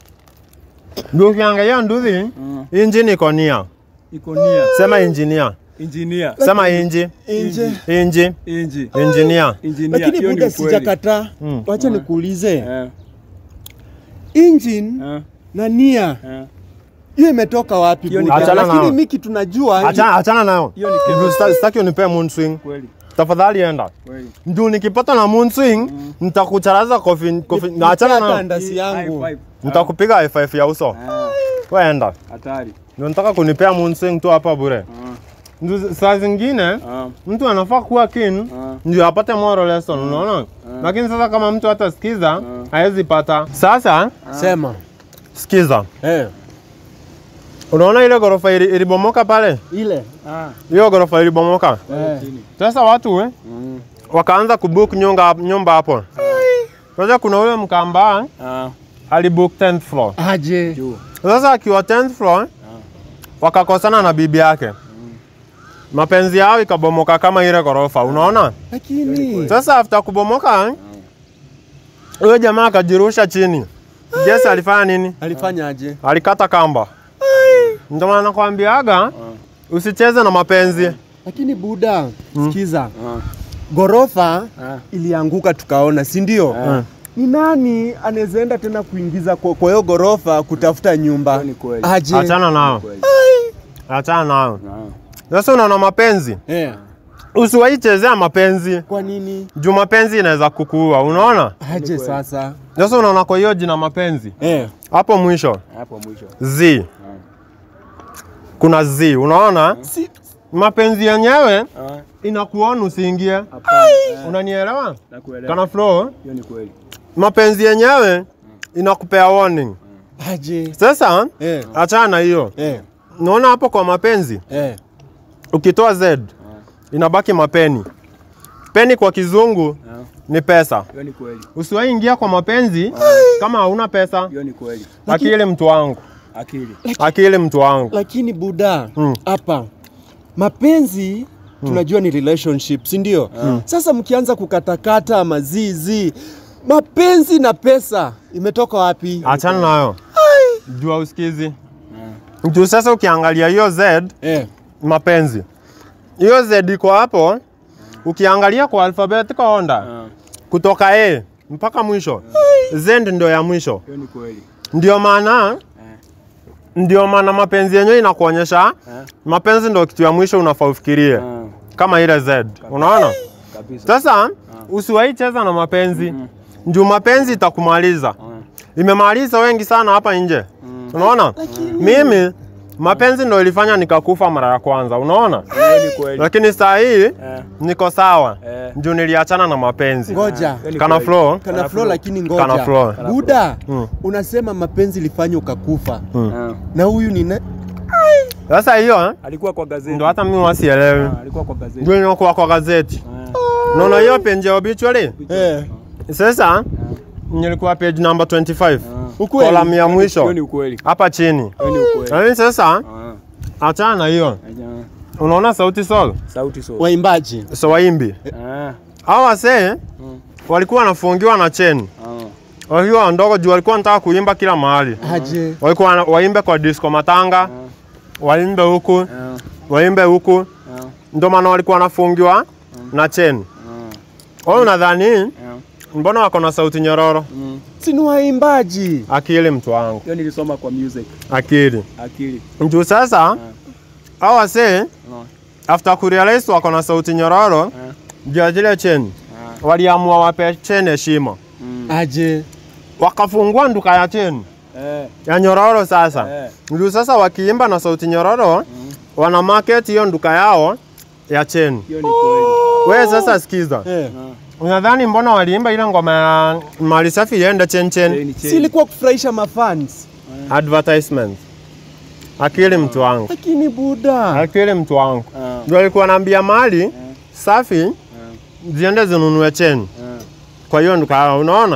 juu ukiangalia nduthi Mm. injini iko nia Iko nia. sema injinia Engineer. sema inji Nje. inji Inji. injinia Engineer. Lakini Hiyo ni Buda ukweli. sijakataa. Mm. Wacha nikuulize. Eh, Engine eh, na nia eh. hiyo imetoka wapi Hiyo ni Buda? Achana Lakini nao. mimi kitu najua achana achana nayo Hiyo ni Juu sita- sitaki unipee moon swing kweli. tafadhali enda Kweli. juu nikipata na moon swing nitakucharaza kofi kofi na achana hata nayo ndasi yangu. High five. nitakupiga high five ya uso Ah, wewe enda Hatari. ndio nataka kunipea moon swing tu hapa bure Ndio saa zingine Ah, mtu anafaa kuwa keen ah. ndio apate moral lesson unaona lakini sasa kama mtu hata sikiza hawezi pata sasa Sema. sikiza Eh. unaona ile ghorofa ili- ilibomoka pale Ile. Ah, hiyo ghorofa ilibomoka Eh. sasa watu eh, wakaanza kubook nyumba nyumba hapo sasa kuna ule mkamba ah. alibook 10th floor Aje. Juu. sasa akiwa 10th floor wakakosana na bibi yake mapenzi yao ikabomoka kama ile ghorofa unaona Lakini sasa after kubomoka huyo jamaa akajirusha chini Jesse alifanya nini alifanya aje? alikata kamba ndio maana nakwambiaga usicheze na mapenzi Lakini Buda, sikiza. Ah, Gorofa ah. ilianguka tukaona, si ndio? Ni nani anaweza enda tena kuingiza kwa kwa hiyo gorofa kutafuta nyumba? Hiyo ni kweli. Aje. achana nao Kweli. achana nao Ah. sasa unaona mapenzi Eh. usiwaichezea mapenzi Kwa nini? juu mapenzi inaweza kukuua, unaona? Aje sasa? Sasa unaona kwa hiyo jina mapenzi Eh. hapo mwisho Hapo mwisho. z kuna z, unaona Si, mapenzi yenyewe Ah, inakuona usiingie, hapana. Eh, unanielewa? Nakuelewa. Kana flow, Hiyo ni kweli. mapenzi yenyewe inakupea warning. aje. Sasa Eh. achana na hiyo, Eh. naona hapo kwa mapenzi Eh. ukitoa z inabaki mapeni. Peni kwa kizungu Ah, ni pesa. Hiyo ni kweli. Usiwahi ingia kwa mapenzi kama hauna pesa. Hiyo ni kweli. Akili mtu wangu, Akili. akili mtu wangu. Lakini Buda, Mm. hapa mapenzi tunajua ni relationship, si ndio? Sasa mkianza kukatakata mazizi, mapenzi na pesa imetoka wapi? Achana nayo, jua usikizi juu. Sasa ukiangalia hiyo z Eh. mapenzi, hiyo z iko hapo, ukiangalia kwa alphabetical order Ah, kutoka A mpaka mwisho, z ndio ya mwisho. Hiyo ni kweli. Ndio maana ndio maana mapenzi yenyewe inakuonyesha Eh. mapenzi ndio kitu ya mwisho unafaa ufikirie, Ah, kama ile z. Unaona? kabisa. Sasa usiwahi cheza na mapenzi juu mapenzi itakumaliza. Imemaliza wengi sana hapa nje. Unaona? Mimi mapenzi ndo ilifanya nikakufa mara ya kwanza, unaona? Hiyo ni kweli. Lakini saa hii Eh, niko sawa eh. juu niliachana na mapenzi. Ngoja. Hiyo ni Kana kweli. flow Kana flow lakini ngoja. Kana flow. Buda, Mm. unasema mapenzi ilifanya ukakufa. Ah, Na huyu ni na... Sasa hiyo eh, Alikuwa kwa gazeti. ndo hata mimi wasielewi. Ah, Alikuwa kwa gazeti. Ndio inakuwa kwa gazeti. Ah, Unaona hiyo page ya obituary? Eh. Sasa nilikuwa page number 25. Ukweli? Column ya Hiyo ni mwisho ukweli. hapa chini. Hiyo ni ukweli. Lakini sasa Ah, achana na hiyo. aja. Unaona sauti sol? Sauti so. Waimbaji. So waimbi. Ah, Hao wasee walikuwa wanafungiwa na cheni. ah, Wakiwa ndogo juu walikuwa wanataka kuimba kila mahali. Aje. Walikuwa wana- waimbe kwa disco matanga, waimbe huku, ah, waimbe huku. ah, Ndio maana walikuwa wanafungiwa na cheni. ah, Wewe unadhani ah. mbona wako na sauti nyororo? Mm. Si ni waimbaji. Akili mtu wangu, Hiyo nilisoma kwa music. akili. Akili. Juu sasa hao wasee Ah, after kurealize wako na sauti nyororo ah, juu ya zile cheni, ah. waliamua wape cheni heshima, Mm. Aje. wakafungua nduka ya cheni Eh, ya nyororo sasa eh. Ndio sasa wakiimba na sauti nyororo wana market hiyo nduka yao ya cheni. Hiyo ni kweli. Wewe sasa sikiza, Eh. unadhani mbona waliimba ile ngoma ya mali safi iende chen chen? Chain, Si chain. ilikuwa kufurahisha mafans. Advertisement. Akili mtu wangu, Lakini Buda. akili mtu wangu. Ah, Ndio alikuwa anaambia mali safi ziende zinunue cheni ah, kwa hiyo nduka yao, unaona?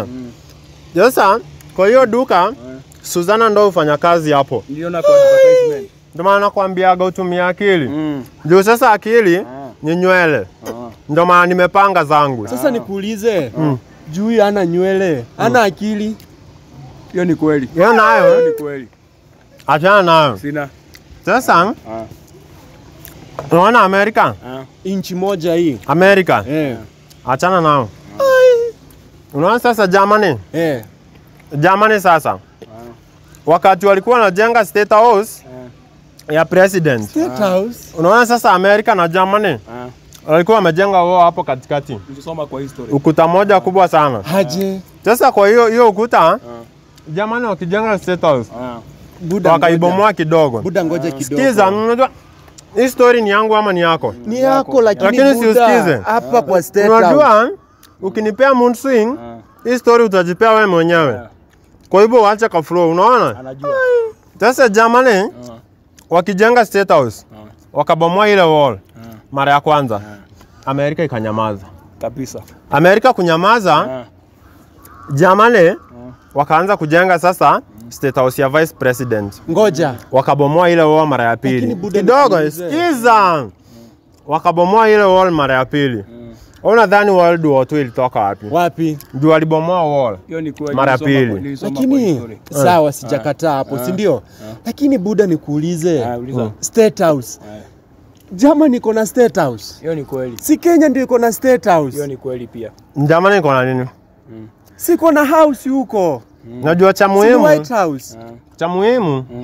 Sasa kwa hiyo duka Suzana ndo hufanya kazi hapo, Niliona kwa advertisement. ndio maana nakwambiaga utumie akili Mm. juu sasa akili Ah, ni nywele, ah. ndio maana nimepanga zangu. Sasa nikuulize. Juu huyu hana nywele, hana akili. Hiyo ni kweli. Hiyo Hiyo nayo ni kweli. achana nayo. Sina. Sasa Ah, unaona Amerika, ah. Inchi moja hii. Amerika Eh. achana nao. Unaona sasa Germany, Eh. Germany sasa wakati walikuwa wanajenga state house ya president, State House. unaona sasa Amerika na Germany Ah. walikuwa wamejenga wao hapo katikati, Nilisoma kwa history. ukuta moja kubwa sana. Aje. Sasa kwa hiyo hiyo ukuta Germany wakijenga state house Ah. Buda. wakaibomoa kidogo. ngoja. Buda ngoja kidogo. Sikiza, unajua hii story ni yangu ama ni yako? Ni yako lakini Lakini si Buda, usikize. hapa kwa State House. Unajua ukinipea mood swing Ah. hii story utajipea wewe mwenyewe. Kwa hivyo waache ka flow, unaona? Anajua. Sasa Germany Ah. wakijenga state house Ah. wakabomoa ile wall Ah. mara ya kwanza, Amerika ikanyamaza. Kabisa. Amerika kunyamaza, Ah. Germany wakaanza kujenga sasa state house ya vice president, Ngoja. wakabomoa ile wall mara ya pili. Lakini Buda Kidogo, nikuulize. sikiza, wakabomoa ile wall mara ya pili. Unadhani World War II ilitoka wapi? Wapi? Juu walibomoa wall. Hiyo ni kweli. Mara ya Nilisoma pili. kwa- nilisoma kwa Lakini history. sawa, sijakataa hapo, si ndio? Lakini Buda nikuulize. Ah, uliza. State House. Ah. Germany iko na State House. Hiyo ni kweli. Si Kenya ndio iko na State House. Hiyo ni kweli pia. Germany iko na nini? Siko na house huko. Najua cha Si ni muhimu, White House. Ah. cha muhimu Mm.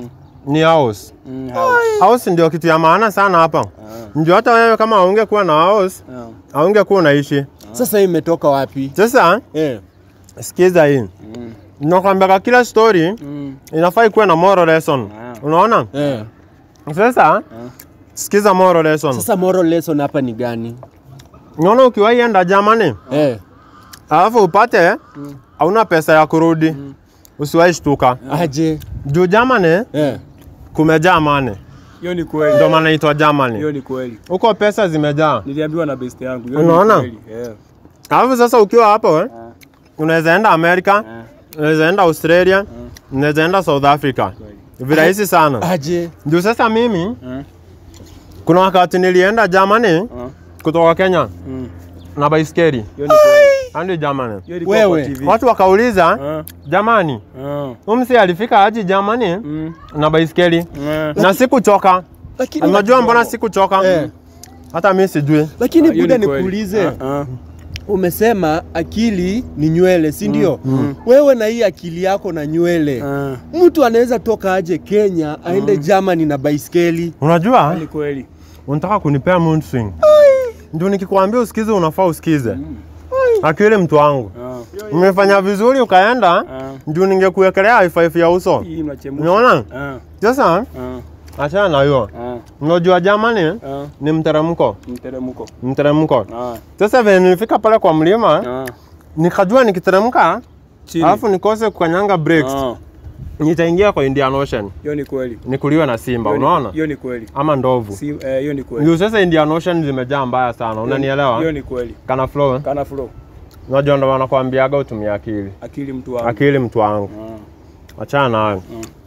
ni house. Mm, house. House ndio kitu ya maana sana hapa. Ndio hata wewe kama haungekuwa na house, Ah. haungekuwa unaishi. Sasa hii imetoka wapi? Sasa Eh. sikiza hii. Nakwambia kila story Mm. inafaa ikuwe na moral lesson. Ah. Unaona? Eh. Sasa sikiza moral lesson. Sasa moral lesson hapa ni gani? Unaona ukiwahi enda Germany, Eh. alafu upate hauna pesa ya kurudi, usiwahi shtuka. Aje. Juu Germany Eh. kumejaa mane, Hiyo ni kweli. ndio maana inaitwa Germany. Hiyo ni kweli. Huko pesa zimejaa. Niliambiwa na best yangu. Hiyo ni Unaona? kweli. Yeah. Alafu sasa ukiwa hapo eh, unaweza enda Amerika, unaweza enda Australia, unaweza enda South Africa. Virahisi sana. Aje. Juu sasa mimi Mm. kuna wakati nilienda Germany kutoka Kenya Mm. na baiskeli Hiyo ni kweli. hadi Germany. Hiyo ilikuwa Wewe. kwa TV. Watu wakauliza Ah. jamani, Ah. umsi alifika aje Germany Mm. na baiskeli Ah. na sikuchoka. Lakini Unajua mbona sikuchoka? Eh. Hata mimi sijui. Lakini Hiyo buda ni kweli. nikuulize. Ah, ah. Umesema akili ni nywele, si ndio? Wewe na hii akili yako na nywele. Ah. Mtu anaweza toka aje Kenya aende Germany na baiskeli. Unajua Ni kweli. unataka kunipea mood swing. Ndio nikikwambia usikize unafaa usikize. Akili mtu wangu. Ah. Umefanya vizuri ukaenda, Ah. ndio ningekuwekelea high five ya uso. Hii mnachemsha. Unaona? Ah. Sasa Ah. achana na hiyo. Ah. Unajua Germany Ah. ni mteremko, Mteremko. mteremko. Ah. Sasa vile nilifika pale kwa mlima, Ah. nikajua nikiteremka Chini. alafu nikose kukanyanga brakes, Ah. nitaingia kwa Indian Ocean, Hiyo ni kweli. nikuliwe na simba, Hiyo ni- unaona? Hiyo ni kweli. Ama ndovu. Si eh, hiyo ni kweli. Ndio sasa Indian Ocean zimejaa mbaya sana, unanielewa? Hiyo ni kweli. Kana flow. eh? Kana flow. Unajua ndo wanakuambiaga utumie akili. Akili mtu wangu. Akili mtu wangu. Ah. Achana nayo.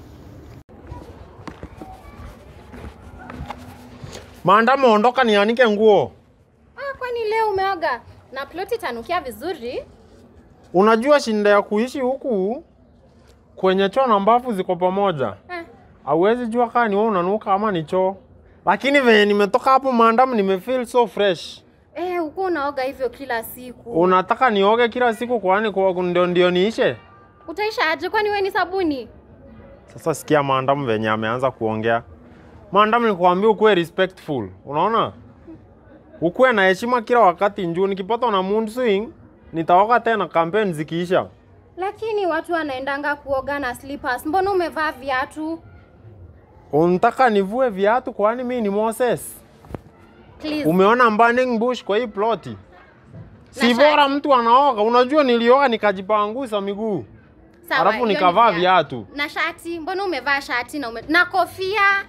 Maandamo, ondoka nianike nguo. Ah, kwani leo umeoga na ploti itanukia vizuri? Unajua shinda ya kuishi huku kwenye choo na mbafu ziko pamoja. Eh. Hauwezi jua kama ni wewe unanuka ama ni choo. Lakini venye nimetoka hapo maandamo nimefeel so fresh. Eh, uko unaoga hivyo kila siku. Unataka nioge kila siku kwani kwa ndio ndio niishe? Utaisha aje kwani wewe ni sabuni? Sasa sikia maandamo venye ameanza kuongea. Maandamo nilikwambia ukuwe respectful. Unaona? Ukuwe na heshima kila wakati njuu nikipata na mood swing nitaoga tena kampeni zikiisha. Lakini watu wanaendanga kuoga na slippers. Mbona umevaa viatu? Unataka nivue viatu kwani mimi ni Moses? Please. Umeona burning bush kwa hii ploti? Si Na bora shati. mtu anaoga. Unajua nilioga nikajipangusa miguu. Sawa, Alafu hiyo ni nikavaa viatu. Na shati, mbona umevaa shati na ume... na kofia?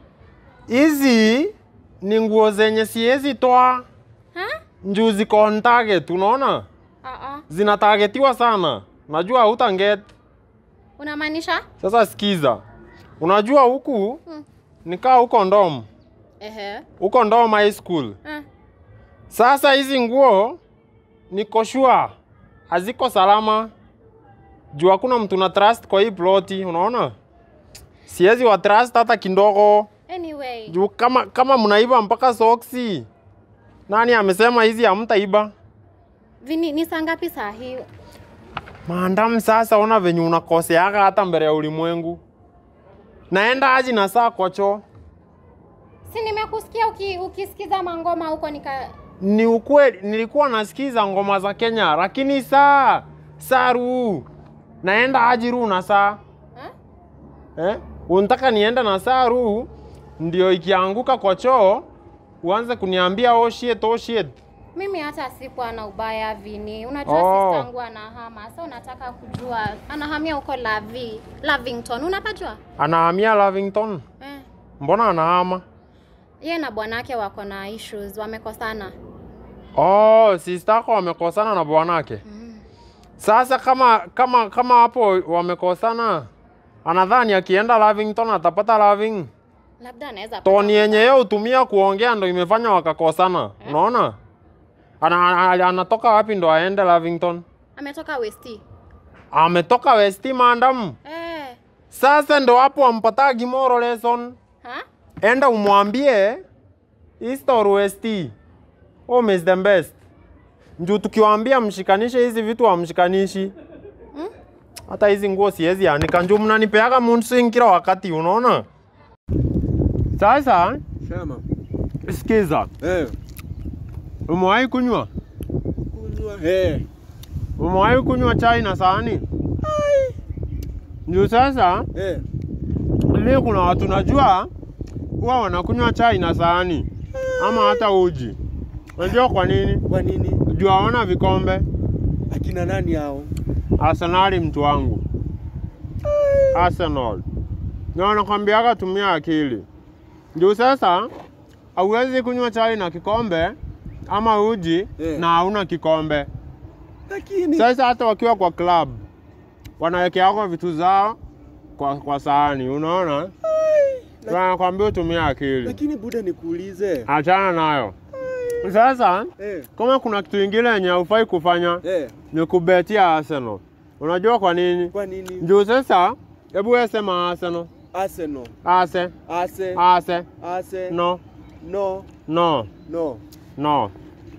Hizi ni nguo zenye siwezi toa Ha? njuu ziko on target, unaona? Ah ah. Zinatagetiwa sana. Najua hutanget. Unamaanisha? Sasa sikiza. Unajua huku nikaa huko Ndom. Ehe. Huko Ndom High School. Ah. Sasa hizi nguo niko sure haziko salama juu hakuna mtu na trust kwa hii ploti, unaona? Siwezi wa trust hata kidogo Anyway. juu kama, kama mnaiba mpaka soksi, nani amesema hizi hamtaiba? Vini, ni saa ngapi saa hii? Maandam, sasa ona venye unakoseaga hata mbele ya ulimwengu. Naenda aji na saa kocho, Si nimekusikia uki, ukisikiza mangoma huko nika ni ukweli, nilikuwa nasikiza ngoma za Kenya, lakini saa saa ruu naenda aji ruu na saa Ha? eh? Unataka nienda na saa ruu ndio ikianguka kwa choo uanze kuniambia oh shit, oh shit. Mimi hata sikuwa na ubaya Vini. Unajua Oh. sister yangu anahama. Sasa unataka kujua anahamia huko Lavi, Lavington. Unapajua? Anahamia Lavington, Eh. mbona anahama? Yeye na bwanake wako na issues, wamekosana. Oh, sister yako wamekosana na bwanake. Sasa kama kama kama hapo wamekosana, anadhani akienda Lavington atapata Laving. Labda anaweza Toni yenye yeye hutumia kuongea ndo imefanya wakakosana. Unaona? Ana, ana, anatoka wapi ndo aende Lavington? ametoka Westi. Ametoka West Mandam. Eh. Sasa ndo hapo ampatagi moral lesson. Ha? Enda umwambie East or West. Home is the best. Njuu tukiwaambia mshikanishe hizi vitu hamshikanishi. Hata hizi nguo siwezi anika. Njuu mnanipeaga mood swing kila wakati, unaona? Sasa Sema. sikiza, Eh. umewahi kunywa Kunywa. Eh. umewahi kunywa chai na sahani? Ndio sasa Eh. mimi kuna watu najua huwa wanakunywa chai na sahani ama hata uji. Unajua kwa nini? Kwa nini? Juu hawana vikombe. Akina nani hao? Arsenali mtu wangu, Arsenal na wanakwambiaga tumia akili. Juu sasa hauwezi kunywa chai na kikombe ama uji Eh. na hauna kikombe. Lakini Sasa hata wakiwa kwa club wanawekeaga vitu zao kwa, kwa sahani, unaona, wanakwambia utumie akili, lakini buda nikuulize. achana nayo. Sasa Eh. kama kuna kitu ingine yenye hufai kufanya Eh. ni kubetia Arsenal. Unajua kwa nini? Kwa nini? Juu sasa, hebu wewe sema Arsenal. Arsenal. Ase, Ase. ase, Ase. no, No. no, No. no.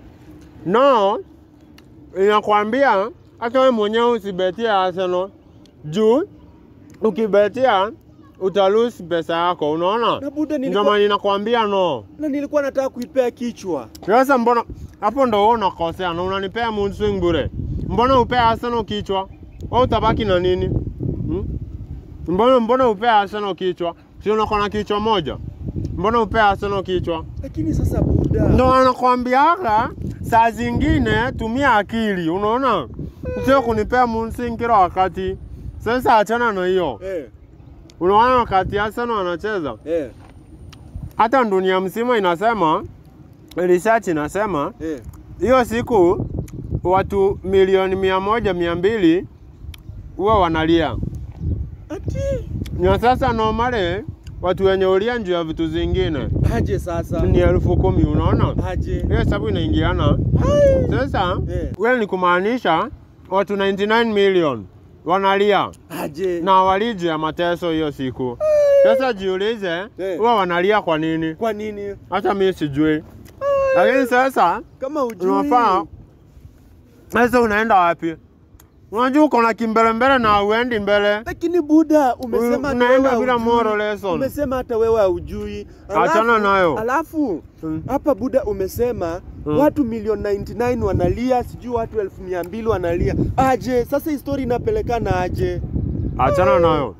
No, inakwambia hata wewe mwenyewe usibetie Arsenal. Juu ukibetia utalose pesa yako, unaona? Na buda Ndio nilikuwa, maana ninakwambia no. na nilikuwa nataka kuipea kichwa. Sasa mbona hapo ndo wewe unakosea na unanipea mood swing bure? Mbona upea Arsenal kichwa? Wewe utabaki na nini? Hmm? Mbona mbona upea Arsenal kichwa? Si unakuwa na kichwa moja? Mbona upea Arsenal kichwa? Lakini sasa buda. Ndo anakwambiaga saa zingine tumia akili, unaona? Sio kunipea mood swing kila wakati. Sasa achana na hiyo. Eh. Unaona wakati Arsenal anacheza, Eh. hata dunia mzima inasema, research inasema Eh. hiyo siku watu milioni mia moja mia mbili huwa wanalia. Ati. Na sasa normally watu wenye ulia juu ya vitu zingine Aje sasa. ni elfu kumi unaona? Aje. Hiyo hesabu inaingiana. Sasa Eh. wewe ni kumaanisha watu 99 million wanalia Aje. na walii juu ya mateso hiyo siku. Sasa jiulize, Eh. huwa wanalia kwa nini? Kwa nini? Hata mimi sijui. Lakini sasa Kama ujui. unafaa sasa unaenda wapi? Unajua uko na kimbelembele na uendi mbele. Lakini buda umesema hata Unaenda wewe bila haujui. moral lesson. Umesema hata wewe haujui. Achana nayo. Alafu Mm. hapa buda umesema Mm. watu milioni 99 wanalia, sijui watu elfu mia mbili wanalia. Aje, sasa hii story inapelekana aje? Achana nayo.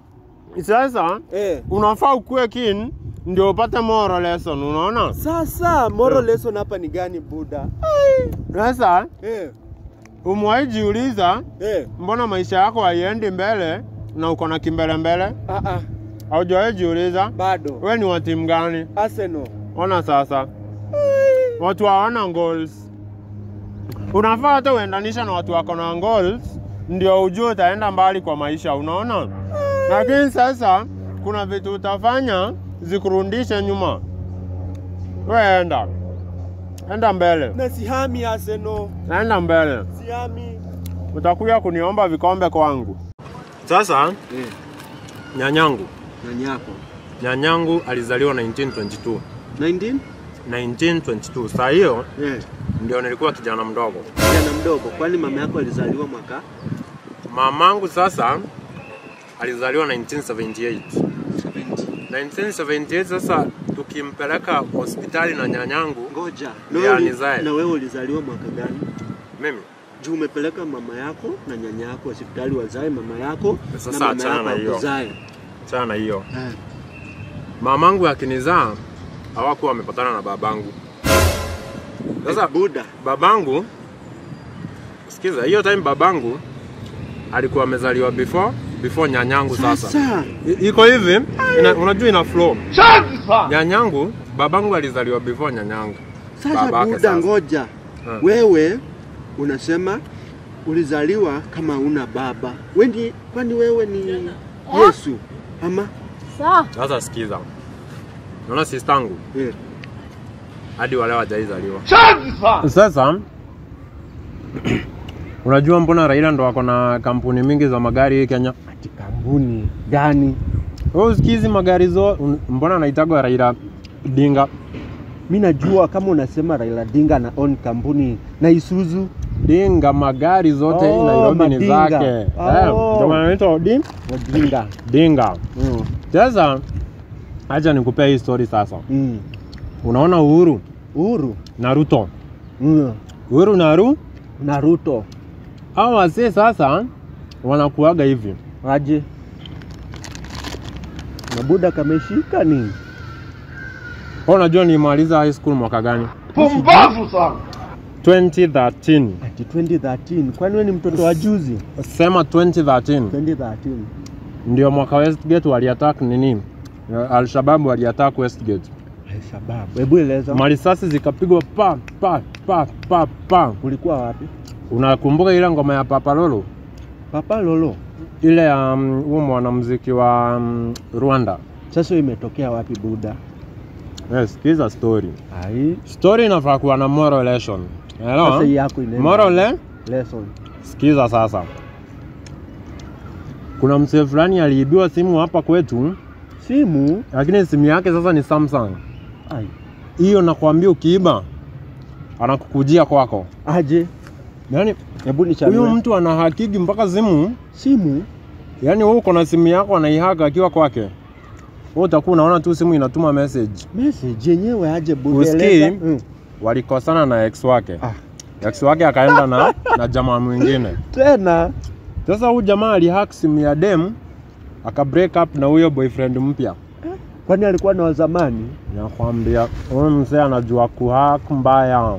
Sasa Eh. unafaa ukue keen ndio upate moral lesson, unaona? Sasa moral lesson hapa ni gani buda? Sasa Eh. umewahi jiuliza Eh. mbona maisha yako haiendi mbele na uko na kimbelembele? Ah ah, Haujawahi jiuliza bado. wewe ni wa timu gani? Arsenal. Ona sasa, watu hawana goals. Unafaa hata uendanisha na watu wako na goals, ndio ujue utaenda mbali kwa maisha, unaona? Lakini sasa kuna vitu utafanya zikurundishe nyuma. We enda enda mbele, Na sihami Arsenal. enda mbele, Sihami. utakuja kuniomba vikombe kwangu. Sasa Eh. nyanyangu, Nyanyako. nyanyangu alizaliwa 1922 19? 1922. Saa hiyo Eh. ndio nilikuwa kijana mdogo. Kijana mdogo, kwani mama yako alizaliwa mwaka Mamangu sasa alizaliwa 1978. 1978 sasa tukimpeleka hospitali na nyanyangu Ngoja. Ya, wewe uli- nizae. na wewe ulizaliwa mwaka gani? mimi Juu umepeleka mama yako na nyanya yako hospitali wazae mama yako Sasa na mama achana yako na hiyo. akuzae. sana hiyo. Eh. Mamangu akinizaa hawakuwa wamepatana na babangu. Sasa Eh, Buda. babangu, sikiza, hiyo time babangu alikuwa amezaliwa before before nyanyangu sasa. Sasa. I- iko hivi ina, unajua ina flow. Nyanyangu, babangu alizaliwa before nyanyangu. Sasa Babake Buda, sasa. ngoja. Hmm. Wewe unasema ulizaliwa kama una baba. Wendi, kwani wewe ni Yesu ama? Sasa sikiza, naona sistangu Eh. hadi wale hawajaizaliwa. Sasa unajua mbona Raila ndo ako na kampuni mingi za magari hii Kenya? Ati kampuni gani? Wewe usikizi magari zo, un- mbona anaitagwa Raila Dinga? Mi najua kama unasema Raila Dinga na own kampuni na Isuzu Dinga magari zote hii Oh, Nairobi ni madinga. zake. Oh. Eh, ndio maana anaitwa Odi- Wadinga. Dinga. Mm. Sasa Acha nikupea hii story sasa. Mm. Unaona Uhuru Uhuru. na Ruto, Mm. Uhuru na Ru Na Ruto. hao wasee sasa wanakuaga hivi. Aje. Mabuda kameshika nini? Wewe unajua nilimaliza high school mwaka gani? Pumbavu sana. 2013. Ati 2013. Kwani wewe ni mtoto wa juzi? Sema 2013 2013. ndio mwaka Westgate waliattack nini? Al-Shabaab waliattack Westgate. Sababu. Hebu eleza. Marisasi zikapigwa pa pa pa pa pa. Ulikuwa wapi? Unakumbuka ile ngoma ya Papa Lolo? Papa Lolo. Ile ya um, huo mwanamuziki wa um, Rwanda. Sasa imetokea wapi Buda? Yes, sikiza story. Ai. Story inafaa kuwa na moral lesson. Sasa hii Hello? yako inaenda. Moral le? lesson. Sikiza sasa. Kuna mzee fulani aliibiwa simu hapa kwetu, Simu. lakini simu yake sasa ni Samsung. Ai. Hiyo nakwambia ukiiba anakukujia kwako. Aje. Yaani Hebu huyu nichanue. mtu ana hakiki mpaka simu, Simu. yaani wewe uko na simu yako anaihaka akiwa kwake. Wewe utakuwa unaona tu simu inatuma message. Message yenyewe aje Buda. Usikii? eleza. Mm. Walikosana na ex wake. Ah. Ex wake akaenda na, na jamaa mwingine. Tena. Sasa huyu jamaa alihack simu ya dem aka break up na huyo boyfriend mpya. Kwani alikuwa na wa zamani? Nakwambia huyu mzee anajua kuhack mbaya.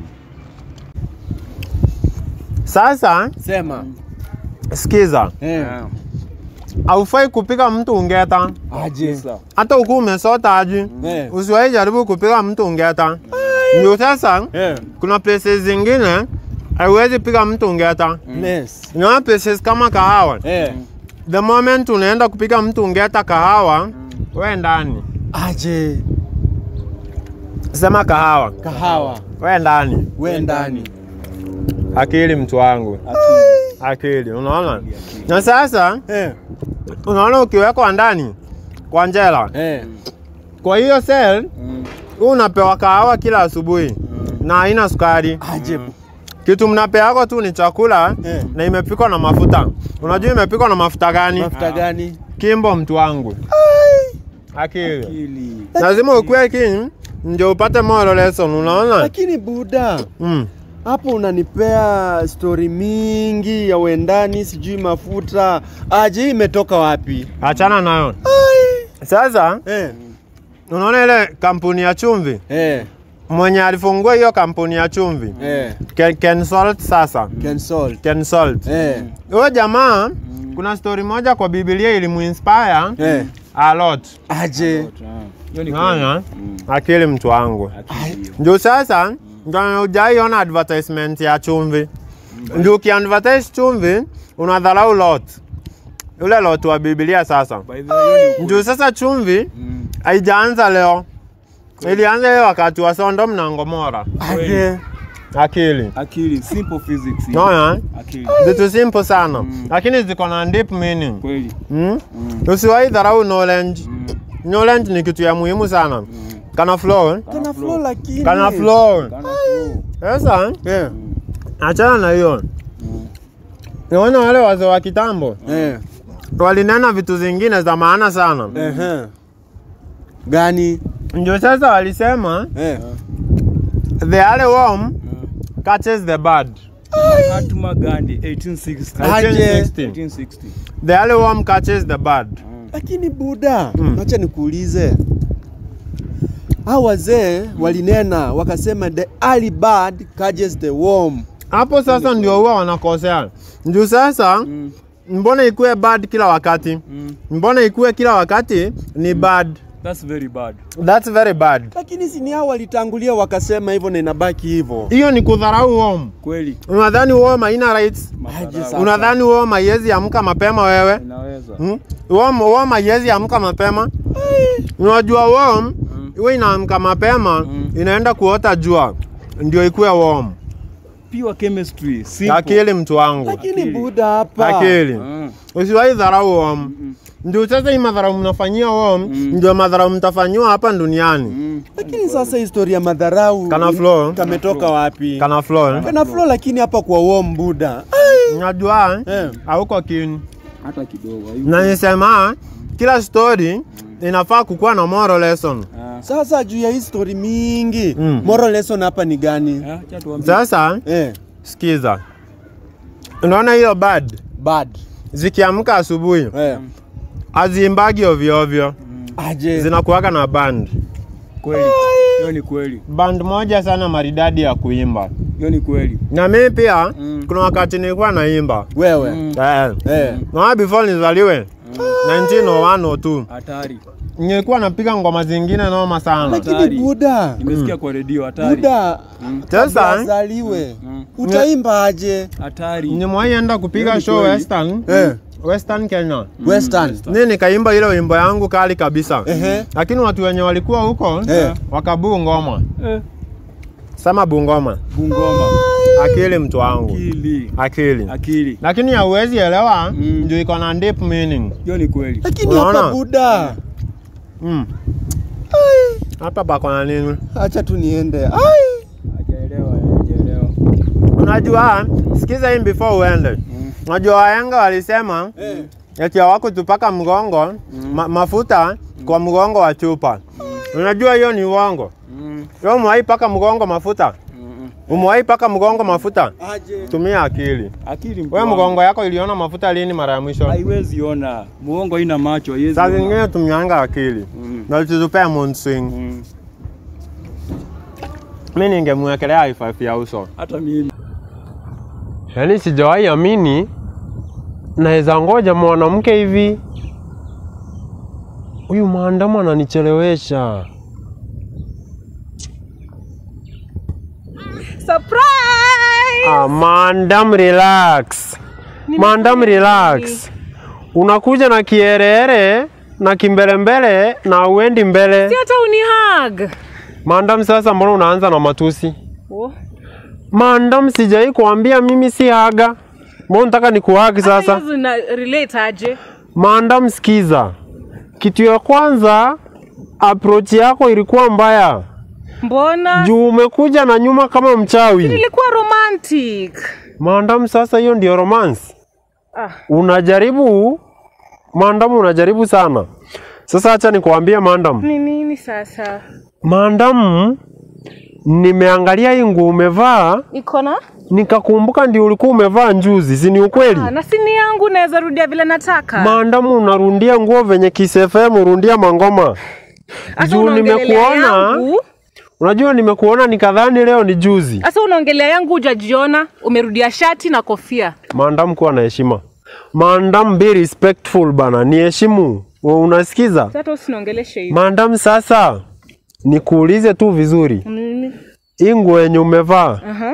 Sasa Sema. sikiza, Eh. haufai kupiga mtu ungeta, Aje. Sasa. hata ukiwa umesota aji, Eh. usiwahi jaribu kupiga mtu ungeta. Ndio sasa Eh. kuna places zingine haiwezi piga mtu ungeta. Yes. Unaona places kama kahawa, Eh. the moment unaenda kupiga mtu ungeta kahawa, we ndani Aje. sema kahawa, Kahawa. we ndani. We ndani. Akili mtu wangu, akili, unaona? Na sasa Eh. unaona ukiwekwa ndani kwa njela, Eh. kwa hiyo cell huu unapewa kahawa kila asubuhi na haina sukari. Aje. Kitu mnapeako tu ni chakula Eh. na imepikwa na mafuta. Unajua imepikwa na mafuta gani? Mafuta gani? Kimbo mtu wangu, akili. Ili. Lazima ukue king ndio upate moral lesson, unaona? Lakini Buda, Mm. hapo unanipea stori mingi ya wendani, sijui mafuta. Aje, hii imetoka wapi? Achana nayo. Sasa Eh. unaona ile kampuni ya chumvi Eh. mwenye alifungua hiyo kampuni ya chumvi Eh. Ken, Ken Salt sasa Cancel. Ken Salt Eh. huyo jamaa kuna story moja kwa Biblia ilimuinspire Eh. a lot Aje. Hiyo ni kweli. naona akili mtu wangu Akili. ndio sasa ndio hujaiona advertisement ya chumvi ndio ukiadvertise chumvi unadharau lot ule lot wa Biblia sasa By the way, hiyo ni ukweli. ndio sasa chumvi Mm. haijaanza leo ilianza hiyo wakati wa Sodom na Gomora Aje. akili Akili, simple physics. hii. naona Akili. vitu simple sana lakini ziko na deep meaning Kweli. mm? usiwahi dharau knowledge Mm. knowledge ni kitu ya muhimu sana kana flow eh? Kana flow lakini. kana flow Kana flow. sasa Eh. achana na hiyo naona wale wazee wa kitambo Eh. walinena vitu zingine za maana sana Ehe. Gani? ndio sasa walisema Eh. the early worm catches the bird Mahatma Gandhi 1860. Aje. 1860. 1860. the early worm catches the bird Lakini Buda, Mm. acha nikuulize. Hao wazee walinena wakasema the early bird catches the worm. hapo sasa ndio huwa wanakosea ndio sasa Mm. mbona ikuwe bad kila wakati Mm. mbona ikuwe kila wakati ni bad That's very bad. that's very bad Lakini si ni hao walitangulia wakasema hivyo na inabaki hivyo. hiyo ni kudharau worm Kweli. unadhani worm haina rights Aje Madharau. sasa. unadhani worm haiwezi amka mapema wewe Inaweza. Hmm? Worm, worm haiwezi amka mapema. Unajua worm iwe inaamka mapema Mm. inaenda kuota jua ndio ikuwe worm. Pure chemistry. Simple. Akili mtu wangu, Lakini Akili. Buda hapa. akili. Mm. Usiwahi dharau worm. Ndio sasa hii madharau mnafanyia worm ndio madharau mtafanyiwa hapa duniani. Mm. Lakini sasa historia ya madharau Kana flow, kametoka wapi? kana flow. Kana flow lakini hapa kwa worm Buda. Unajua Eh. hauko kini. Hata kidogo. hayuko. Na nisema kila story inafaa kukuwa na moral lesson. Sasa juu ya hii story mingi Mm. moral lesson hapa ni gani? Ah, acha tuambie. Sasa Eh, sikiza, unaona hiyo bird bad. zikiamka asubuhi Eh. haziimbagi ovyo ovyo, Aje. zinakuwaga na band Kweli. Hiyo ni kweli. band moja sana maridadi ya kuimba. Hiyo ni kweli. Na mimi pia Mm. kuna wakati nilikuwa naimba Wewe. eh, Eh. na before nizaliwe 1901 or 2 Hatari. nilikuwa napiga ngoma zingine noma sana. Lakini Hatari. Buda. Nimesikia kwa redio hatari. Buda. Sasa Azaliwe. Mm. Utaimba aje? Hatari. nimewahi enda kupiga Hiyo ni show kweli. Western, Eh. Western Kenya. Western. Ni nikaimba ile wimbo yangu kali kabisa. Ehe. Lakini watu wenye walikuwa huko Eh. wakabuu ngoma. Eh. Sema bungoma. Bungoma. Akili mtu wangu. Akili. Akili. Akili. Lakini hauwezi elewa Mm. ndio iko na deep meaning. Hiyo ni kweli. Lakini Unaona? hapa Buda. Mm. Hapa pako na nini? Acha tu niende. Ai. Hajaelewa, hajaelewa. Unajua, sikiza hii before uende. Unajua wahenga walisema Eh. eti hawakutupaka mgongo ma, mafuta kwa mgongo wa chupa. Unajua hiyo ni uongo. Mm. Wewe umewahi paka mgongo mafuta? Mm. Umewahi paka mgongo mafuta? Aje. Tumia akili. Akili mtu Wewe wangu. mgongo yako iliona mafuta lini mara ya mwisho? haiwezi ona. Muongo haina macho, haiwezi. Saa ona. zingine tumianga akili Mm. na tutupea mood swing. Mm. Mimi ningemwekelea high five ya uso. Hata mimi. Yaani sijawahi amini naweza ngoja mwanamke hivi. Huyu maandamo ananichelewesha. Surprise! Ah, maandam relax. Maandam relax. Unakuja na kierere na kimbelembele na uendi mbele. Si hata unihag. Maandam, sasa mbona unaanza na matusi? Oh. Maandam, sijai kuambia mimi si haga. Mbona unataka nikuhagi sasa? Hizo zina relate aje? Maandam, sikiza. Kitu ya kwanza approach yako ilikuwa mbaya. Mbona? Juu umekuja na nyuma kama mchawi. Nilikuwa romantic. Maandam, sasa hiyo ndio romance. Ah. Unajaribu Maandam, unajaribu sana. Sasa acha nikuambie Maandam. Ni nini sasa? Maandam, nimeangalia hii nguo umevaa Iko na? nikakumbuka ndio ulikuwa umevaa njuzi, si ni ukweli? Ah, na sini yangu naweza rudia vile nataka. Maandamu unarundia nguo venye kisefem urundia mangoma. Sasa Juu unaongelelea nimekuona, yangu. unajua nimekuona nikadhani leo ni juzi. Sasa unaongelea yangu hujajiona, umerudia shati na kofia. Maandamu kuwa na heshima. Maandamu be respectful bana, ni heshimu. Unasikiza? Sasa usinaongeleshe hivi. Maandamu sasa nikuulize tu vizuri. Nini? Hii nguo yenye umevaa, Aha.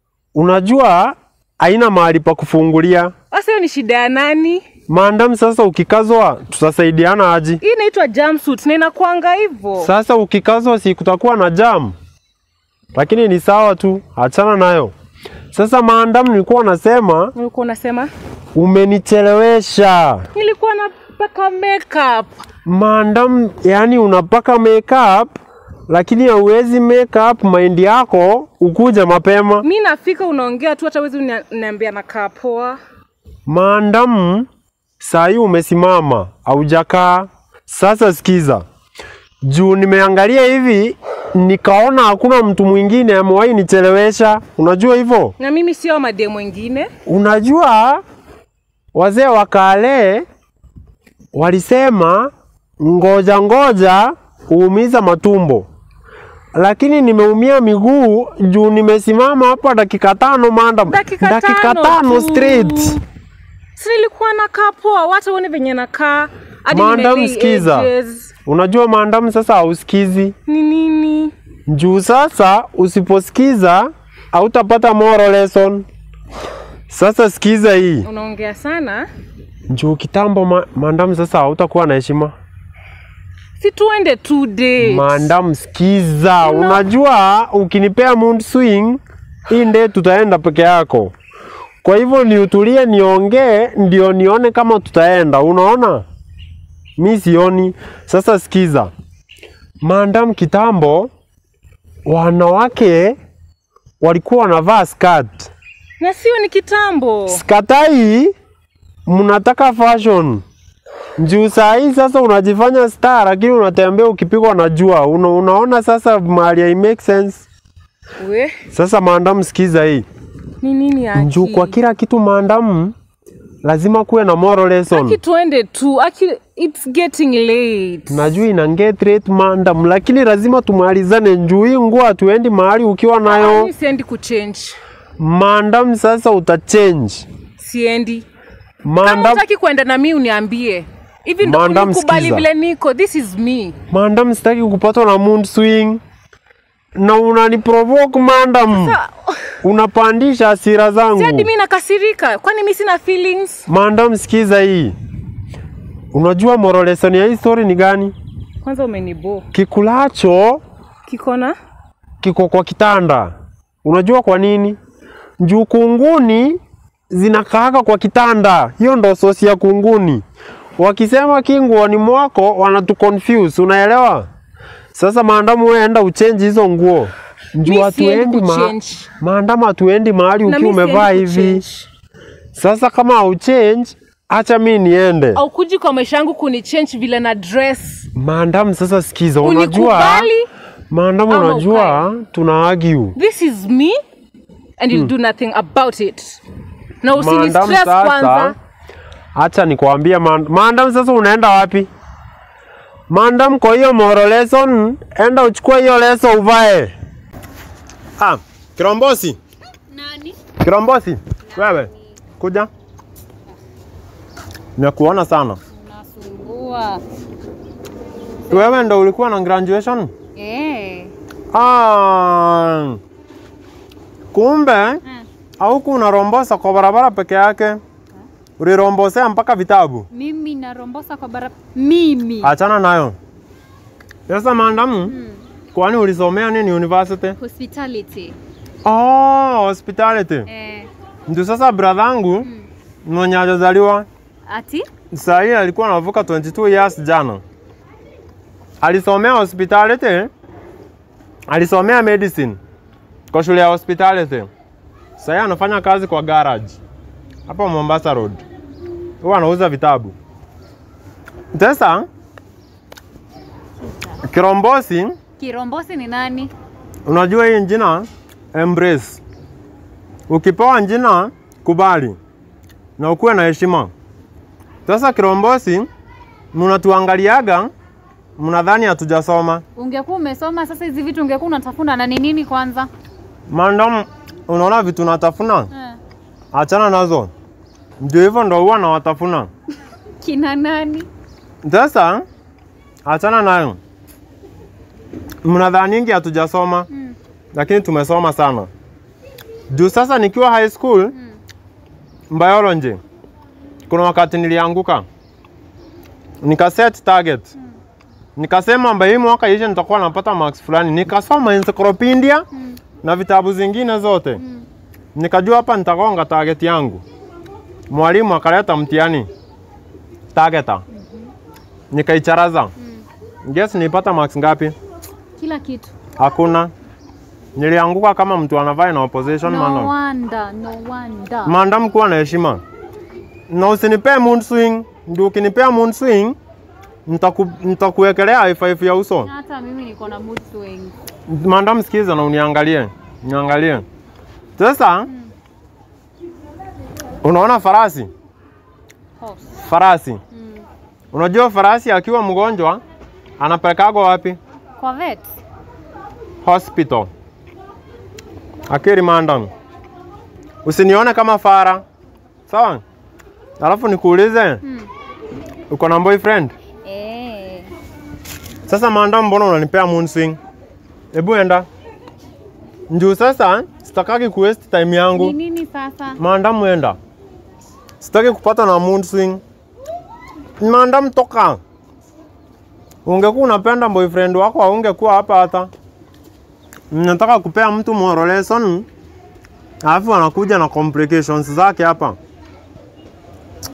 unajua haina mahali pa kufungulia. Sasa hiyo ni shida ya nani? Maandamu sasa ukikazwa tutasaidiana aji? Hii inaitwa jumpsuit na inakuanga hivyo. Sasa ukikazwa si kutakuwa na jam, lakini ni sawa tu, achana nayo. Sasa maandamu, nilikuwa nasema Ulikuwa unasema? umenichelewesha. Nilikuwa napaka makeup. Maandamu, yani unapaka makeup lakini hauwezi make up mind yako ukuja mapema. Mi nafika unaongea tu hata wezi uniambia nakaa poa. Maandamu, saa hii umesimama, haujakaa. Sasa sikiza, juu nimeangalia hivi nikaona hakuna mtu mwingine amewahi nichelewesha. Unajua hivyo? Na mimi sio made mwingine. Unajua wazee wa kale walisema ngoja ngoja huumiza matumbo, lakini nimeumia miguu juu nimesimama hapa dakika tano madam, Dakika tano tano tu. straight. Si nilikuwa nakaa poa, wacha uone venye nakaa. Hadi Madam, nimelay sikiza. edges. Unajua maandamu sasa hausikizi Ni nini? juu sasa usiposikiza hautapata moral lesson. Sasa sikiza hii Unaongea sana. juu kitambo ma, maandamu sasa hautakuwa na heshima. Si tuende two dates. Maandamu, sikiza, unajua ukinipea mood swing hii nde tutaenda peke yako. Kwa hivyo ni utulie, niongee ndio nione kama tutaenda. Unaona, mi sioni. Sasa sikiza, maandamu, kitambo wanawake walikuwa wanavaa skirt. Na sio ni kitambo. Skatai, mnataka fashion Juu saa hii sasa unajifanya star lakini unatembea ukipigwa na jua. Una, unaona sasa mahali hai make sense. We, Sasa maandamu, sikiza hii. ni nini aki? Juu kwa kila kitu maandamu lazima kuwe na moral lesson. Aki tuende tu. Aki it's getting late. Najua ina get rate maandamu, lakini lazima tumalizane. Juu hii nguo hatuendi mahali ukiwa nayo Mimi siendi kuchange. maandamu. Sasa utachange Siendi. Kama maandamu. unataki kwenda na mimi uniambie. Hivi ndo Madam, unikubali sikiza. vile niko. This is me. Maandamu, sitaki kupatwa na mood swing na unaniprovoke maandamu, Sa- unapandisha hasira Si hadi zangu. mimi nakasirika. Kwani mimi sina feelings? Maandamu, sikiza hii. Unajua moral lesson ya hii story ni gani? Kwanza umenibo. Kikulacho Kikona? kiko kwa kitanda. Unajua kwa nini? Juu kunguni zinakaaga kwa kitanda. Hiyo ndo sosi ya kunguni. Wakisema kinguoni mwako wanatu confuse, unaelewa? Sasa maandamu, wewe enda uchenji hizo nguo. Juu Mimi hatuendi siendi ma kuchange. maandamu, hatuendi mahali Na ukiwa mimi umevaa siendi hivi. kuchange. Sasa kama hauchange, acha mi niende. Au kuji kwa maisha yangu kunichange vile na dress. Maandamu, sasa sikiza, unajua Unikubali. maandamu, ama unajua tuna argue This is me and you'll do nothing about it. Na usini Maandamu stress sasa, kwanza. acha nikwambie man- maandamu sasa unaenda wapi? Maandamu kwa hiyo moral lesson, enda uchukue hiyo leso uvae. Ah, Kirombosi. Nani? Kirombosi, wewe kuja. Nimekuona sana. Unasumbua. Wewe ndo ulikuwa na graduation? Eh. Ah, kumbe hauku unarombosa kwa barabara peke yake, ulirombosea mpaka vitabu. Mimi narombosa kwa barabara. Mimi. Achana nayo. Sasa maandamu, kwani ulisomea nini university? Hospitality. Oh, hospitality. Eh. Ndio sasa bradhangu mwenye hajazaliwa Ati? saa hii alikuwa anavuka 22 years jana. Alisomea hospitality, alisomea medicine kwa shule ya hospitality. Saa hii anafanya kazi kwa garage hapo Mombasa Road, huwa anauza vitabu. Sasa Kirombosi, Kirombosi ni nani? unajua hii jina embrace. Ukipewa jina kubali na ukuwe na heshima. Sasa Kirombosi, mnatuangaliaga mnadhani hatujasoma. Ungekuwa umesoma sasa hizi vitu ungekuwa unatafuna na ni nini kwanza? Mandam, unaona vitu natafuna, Eh. achana nazo. Ndio hivyo ndo huwa nawatafuna. Kina nani? Sasa achana nayo. Mnadhaningi hatujasoma Mm. lakini tumesoma sana. Juu sasa nikiwa high school biology, kuna wakati nilianguka nika set target nikasema mba hii mwaka ishe nitakuwa napata marks fulani, nikasoma encyclopedia na vitabu zingine zote nikajua hapa nitagonga target yangu. Mwalimu akaleta mtihani targeta, nikaicharaza. Guess nilipata marks ngapi? Kila kitu. Hakuna. Nilianguka kama mtu anavaa na opposition No mandam. wonder, no wonder. Mandam kuwa na heshima. Na usinipee mood swing. Ndio ukinipea mood swing nitaku, nitakuwekelea high five ya uso. Hata mimi niko na mood swings. Mandam, sikiza na uniangalie. Niangalie. Sasa unaona farasi? Horse. Farasi. Mm. Unajua farasi akiwa mgonjwa anapelekagwa wapi? Kwa vet. hospital. Akiri mandam, usinione kama fara sawa? Alafu nikuulize, Mm. uko na boyfriend? Eh. Sasa mandam, mbona unanipea mood swing? Hebu enda njuu. Sasa sitakaki kuwaste time Ni yangu. nini sasa? Mandam, enda, sitaki kupata na mood swing. Mandam, toka. Ungekuwa unapenda boyfriend wako, haungekuwa hapa hata. Nataka kupea mtu moral lesson, alafu anakuja na complications zake hapa.